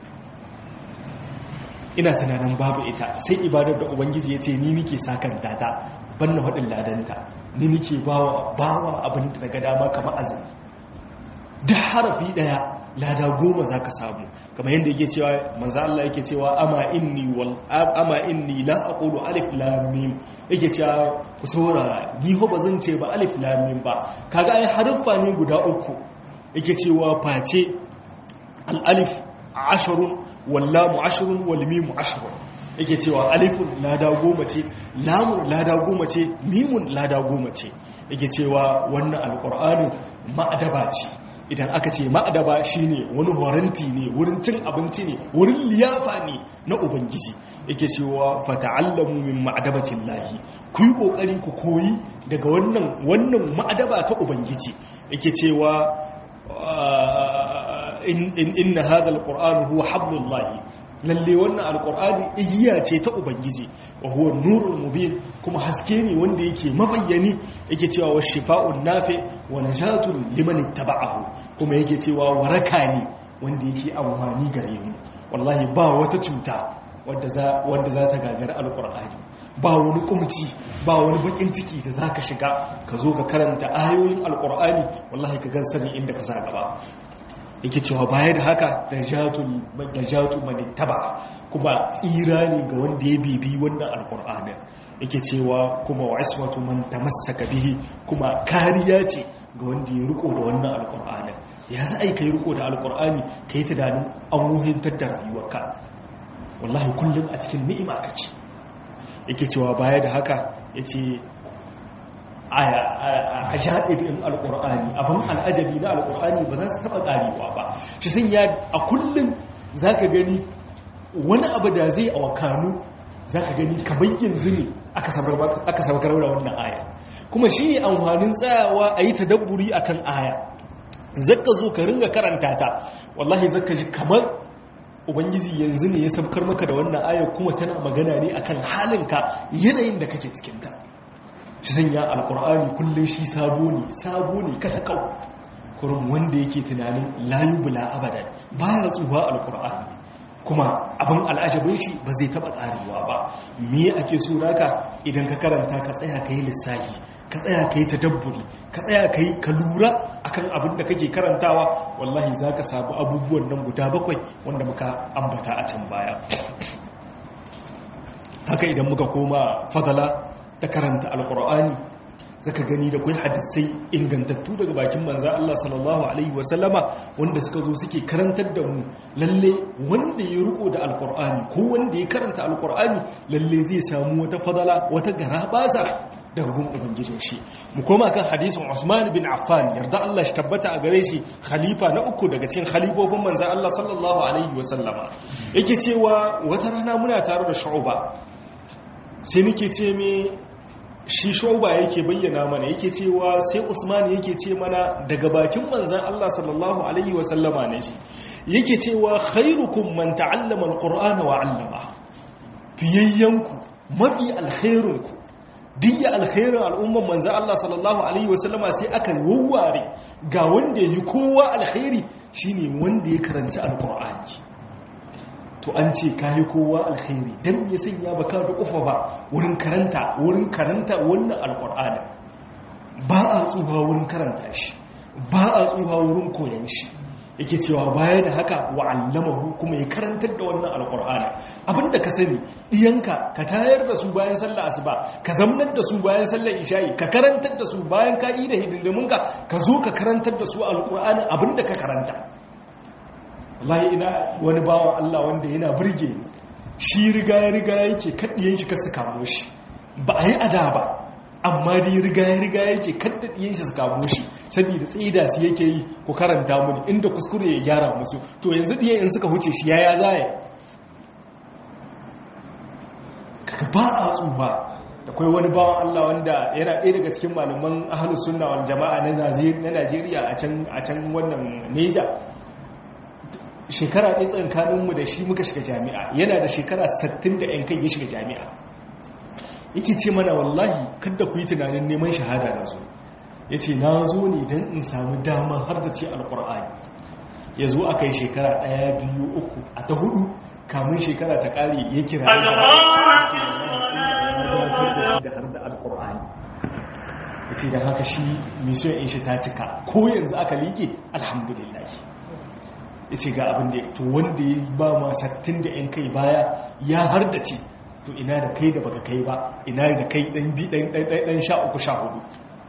Speaker 1: ina tunanin babu ita sai ibadar da ubangiji ya ce ni nike sakanta ta banna haɗin ladanta ni nike bawa bawa abin da daga dama kamar azumi da harafi ɗaya lada goma za ka samu kamar yadda yake cewa manzo Allah yake cewa ama inni wal ama inni la aqulu alif lam mim yake cewa ku saurara ni ho bazan ce ba alif lam mim ba kaga ai haruffa ne guda uku yake cewa face al alif asharun wallamu ashirin walmimu ashirin yake cewa alifun lada goma ce lamun lada goma ce mimun lada goma ce yake cewa wannan alkur'ani ma'adaba ce idan aka ce ma'adaba shine wani horanti ne wurin cin abinci ne wurin liyafa ne na ubangiji yake cewa fata'allamu min ma'adabatin lahi ku yi kokari ku koyi daga wannan wannan ma'adaba ta ubangiji yake cewa inna hadha alqur'anu huwa hablullahi lalle wannan alqur'ani igiya ce ta ubangiji wa huwa nurul mubin kuma haske ne wanda yake mabayyani yake cewa wa shifa'un nafi wa najatun liman ittaba'ahu kuma yake cewa waraka ne wanda yake amfani gare mu wallahi ba wata cuta wadda za wanda za ta gagara alqur'ani ba wani kumci ba wani bakin ciki da zaka shiga ka zo ka karanta ayoyin alqur'ani wallahi ka gan sanin inda ka sa gaba yake cewa baya da haka da jatu mani taba kuma tsira ne ga wanda ya bibi wannan alkur'ani yake cewa kuma wa ismatu man tamassaka bihi kuma kariya ce ga wanda ya riko da wannan alkur'ani ya za a yi kai riko da alkur'ani ka yi tunanin an wuhintar da rayuwarka wallahi kullum a cikin ni'ima kake yake cewa baya da haka yace a ja'ibin alkur'ani abin al'ajabi na alkur'ani ba za su taɓa ƙarewa ba shi sun ya a kullum za ka gani wani abu da zai a wakanu za ka gani kamar yanzu ne aka sabakar da wannan aya kuma shi ne amfanin tsayawa a yi tadabburi a kan aya zaka zo ka ringa karanta ta wallahi zaka ji kamar ubangiji yanzu ne ya sabkar maka da wannan aya kuma tana magana ne akan halinka yanayin da kake cikinta shi sanya alkur'ani kullum shi sabo ne sabo ne katakau kurum wanda yake tunanin layu bula abadan baya tsuwa alkur'ani kuma abin al'ajabin shi ba zai taba karewa ba me ake so naka idan ka karanta ka tsaya ka yi lissafi ka tsaya ka yi tadabburi ka tsaya ka yi ka lura akan abin da kake karantawa wallahi za ka sabu abubuwan nan guda bakwai wanda muka ambata a can baya haka idan muka koma fadala ta karanta alkur'ani zaka gani da kai hadisai ingantattu daga bakin manzan Allah sallallahu alaihi wasallama wanda suka zo suke karantar da mu lalle wanda ya riko da alkur'ani ko wanda ya karanta alkur'ani lalle zai samu wata fadala wata garabasa daga gun ubangijin shi mu koma kan hadisin Usman bin Affan yarda Allah shi tabbata a gare shi khalifa na uku daga cikin khalifofin manzan Allah sallallahu alaihi wasallama yake cewa wata rana muna tare da Shu'ba sai nake ce me shi Shu'ba yake bayyana mana yake cewa sai Usman yake ce mana daga bakin manzan Allah sallallahu alaihi wasallama ne shi yake cewa khairukum man ta'allama alqur'ana wa 'allama fiyayyanku mafi alkhairunku diya alkhairin al'umman manzan Allah sallallahu Alaihi wasallama sai aka wawware ga wanda ya yi kowa alkhairi shine wanda ya karanci alkur'ani to an ce ka yi kowa alkhairi don ya sanya ba ka da kufa ba wurin karanta wurin karanta wannan alkur'ani ba a tsuha wurin karanta shi ba a tsuha wurin koyan shi yake cewa baya da haka wa'allamahu kuma ya karantar da wannan alkur'ani abinda ka sani ɗiyanka ka tayar da su bayan sallar asuba ka zamnar da su bayan sallar isha'i ka karantar da su bayan ka yi da hidindiminka ka zo ka karantar da su alkur'ani abinda ka karanta wallahi ina wani bawan Allah wanda yana burge shi riga ya riga yake kaddiyan shi ka su kamo shi ba a yi ada ba amma dai riga ya riga yake kaddadiyin shi su kamo shi saboda tsida su yake yi ku karanta muni inda kuskure ya gyara musu to yanzu ɗiya in suka huce shi yaya zaya kaga ba a tsufa da kai wani bawan Allah wanda yana ɗaya daga cikin malaman ahlus sunna wal jama'a na Najeriya a can a can wannan Neja shekara ɗaya tsakaninmu da shi muka shiga jami'a yana da shekara 60 da 'yan kai ya shiga jami'a yake ce mana wallahi kada ku yi tunanin neman shahada da su ya ce na zo ne don in samu dama har da ce alkur'ani ya zo aka yi shekara ɗaya biyu uku a ta hudu kamun shekara ta ƙare ya kira da har da alkur'ani ya ce don haka shi misiyon in shi ta cika ko yanzu aka liƙe alhamdulillah ya ce ga abin da to wanda ya ba ma sattin da 'yan kai baya ya har da ce to ina da kai da baka kai ba ina da kai dan bi dan dan sha uku sha hudu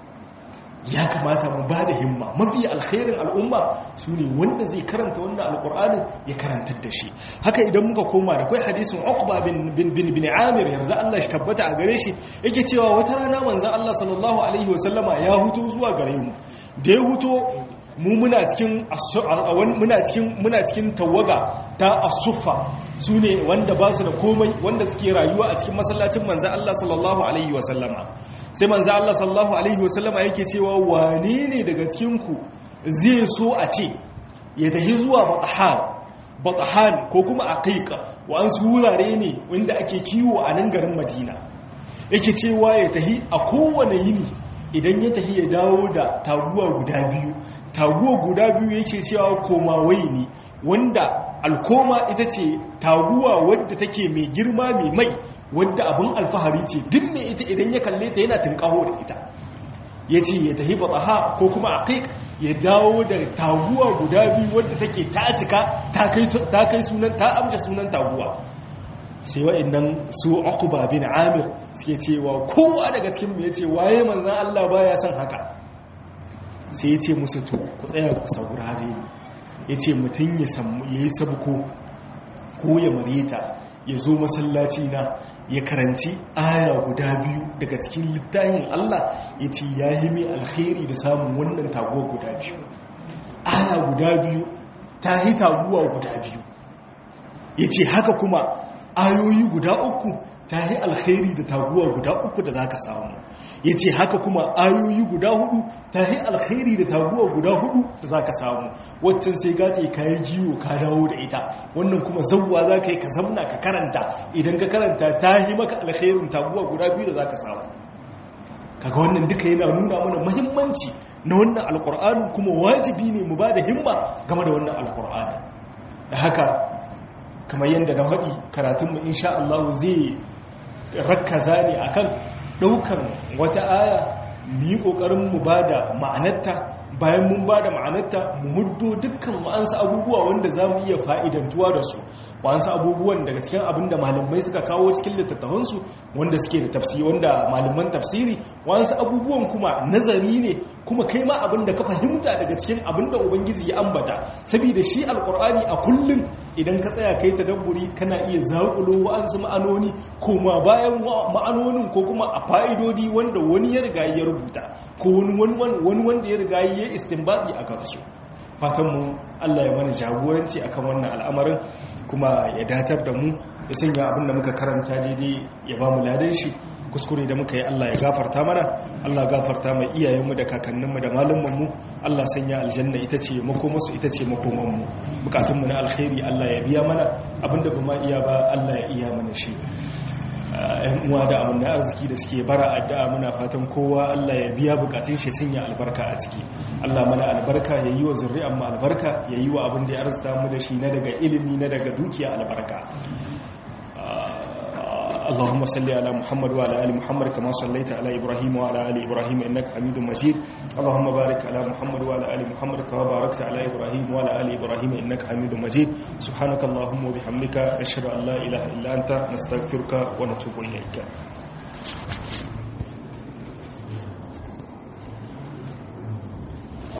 Speaker 1: ya kamata mu ba da himma mafi alkhairin al'umma su ne wanda zai karanta wannan alkur'anin ya karantar da shi haka idan muka koma da kai hadisin uqba bin bin bin bin amir yanzu Allah shi tabbata a gare shi yake cewa wata rana manzon Allah sallallahu alaihi wasallama ya huto zuwa gare mu da ya huto mu muna cikin muna cikin muna cikin tawaga ta as-suffa sune wanda ba su da komai wanda suke rayuwa a cikin masallacin manzo Allah sallallahu alaihi wasallama sai manzo Allah sallallahu alaihi wasallama yake cewa wane ne daga cikin ku zai so a ce ya tafi zuwa batahan batahan ko kuma aqiqa wa an su wurare ne wanda ake kiwo a nan garin Madina yake cewa ya tafi a kowane yini idan ya tafi ya dawo da taguwa guda biyu taguwa guda biyu yake cewa komawai ne wanda alkoma ita ce taguwa wadda take mai girma mai mai wadda abin alfahari ce duk mai ita idan ya kalle ta yana tunkaho da ita ya ce ya tafi batsaha ko kuma aqiq ya dawo da taguwa guda biyu wadda take ta cika ta kai sunan ta amsa sunan taguwa sai wa'annan su akuba bin amir suke cewa kowa daga cikin mu yace waye manzon Allah baya son haka sai yace musu to ku tsaya ku saurare ni yace mutun ya samu yayi sabko ko ya mareta ya zo masallaci na ya karanci aya guda biyu daga cikin littafin Allah yace yayi mai alkhairi da samun wannan taguwa guda biyu aya guda biyu ta yi taguwa guda biyu yace haka kuma ayoyi guda uku ta yi alkhairi da taguwa guda uku da za ka samu ya ce haka kuma ayoyi guda hudu ta yi alkhairi da taguwa guda hudu da za ka samu waccan sai gata ka yi jiwo ka dawo da ita wannan kuma zauwa za ka yi ka zamna ka karanta idan ka karanta ta yi maka alkhairin taguwa guda biyu da za ka samu kaga wannan duka yana nuna mana muhimmanci na wannan alkur'ani kuma wajibi ne mu ba da himma game da wannan alkur'ani da haka kamar yadda na haɗi karatunmu insha Allah zai rakkaza ne akan ɗaukar wata aya mu yi ƙoƙarin mu ba da ma'anarta bayan mun ba da ma'anarta mu huddo dukkan ma'ansa abubuwa wanda za mu iya fa'idantuwa da su wasu abubuwan daga cikin abin da malamai suka kawo cikin littattafansu wanda suke da tafsiri wanda malaman tafsiri wasu abubuwan kuma nazari ne kuma kai ma abin da ka fahimta daga cikin abin da ubangiji ya ambata saboda shi alkur'ani a kullum idan ka tsaya kai tadabburi kana iya zaƙulo wa'ansu ma'anoni kuma bayan ma'anonin ko kuma a fa'idodi wanda wani ya riga ya rubuta ko wani wanda ya riga ya istinbadi a kansu fatanmu Allah ya mana jagoranci akan wannan al'amarin kuma ya datar da mu ya sanya abin da muka karanta daidai ya ba mu ladan shi kuskure da muka yi Allah ya gafarta mana Allah gafarta mai iyayenmu da kakanninmu da malumanmu Allah sanya aljanna ita ce makomarsu ita ce makomanmu bukatunmu na alkhairi Allah ya biya mana abinda ba ma iya ba Allah ya iya mana shi yan uwa da abin da arziki da suke bara addu'a muna fatan kowa Allah ya biya bukatun shi sanya albarka a ciki Allah mana albarka ya yi wa zuri'an mu albarka ya yi wa abin da ya arzuta mu da shi na daga ilimi na daga dukiya albarka اللهم صل على محمد وعلى ال محمد كما صليت على ابراهيم وعلى ال ابراهيم انك حميد مجيد اللهم بارك على محمد وعلى ال محمد كما باركت على ابراهيم وعلى ال ابراهيم انك حميد مجيد سبحانك اللهم وبحمدك اشهد ان لا اله الا انت نستغفرك ونتوب اليك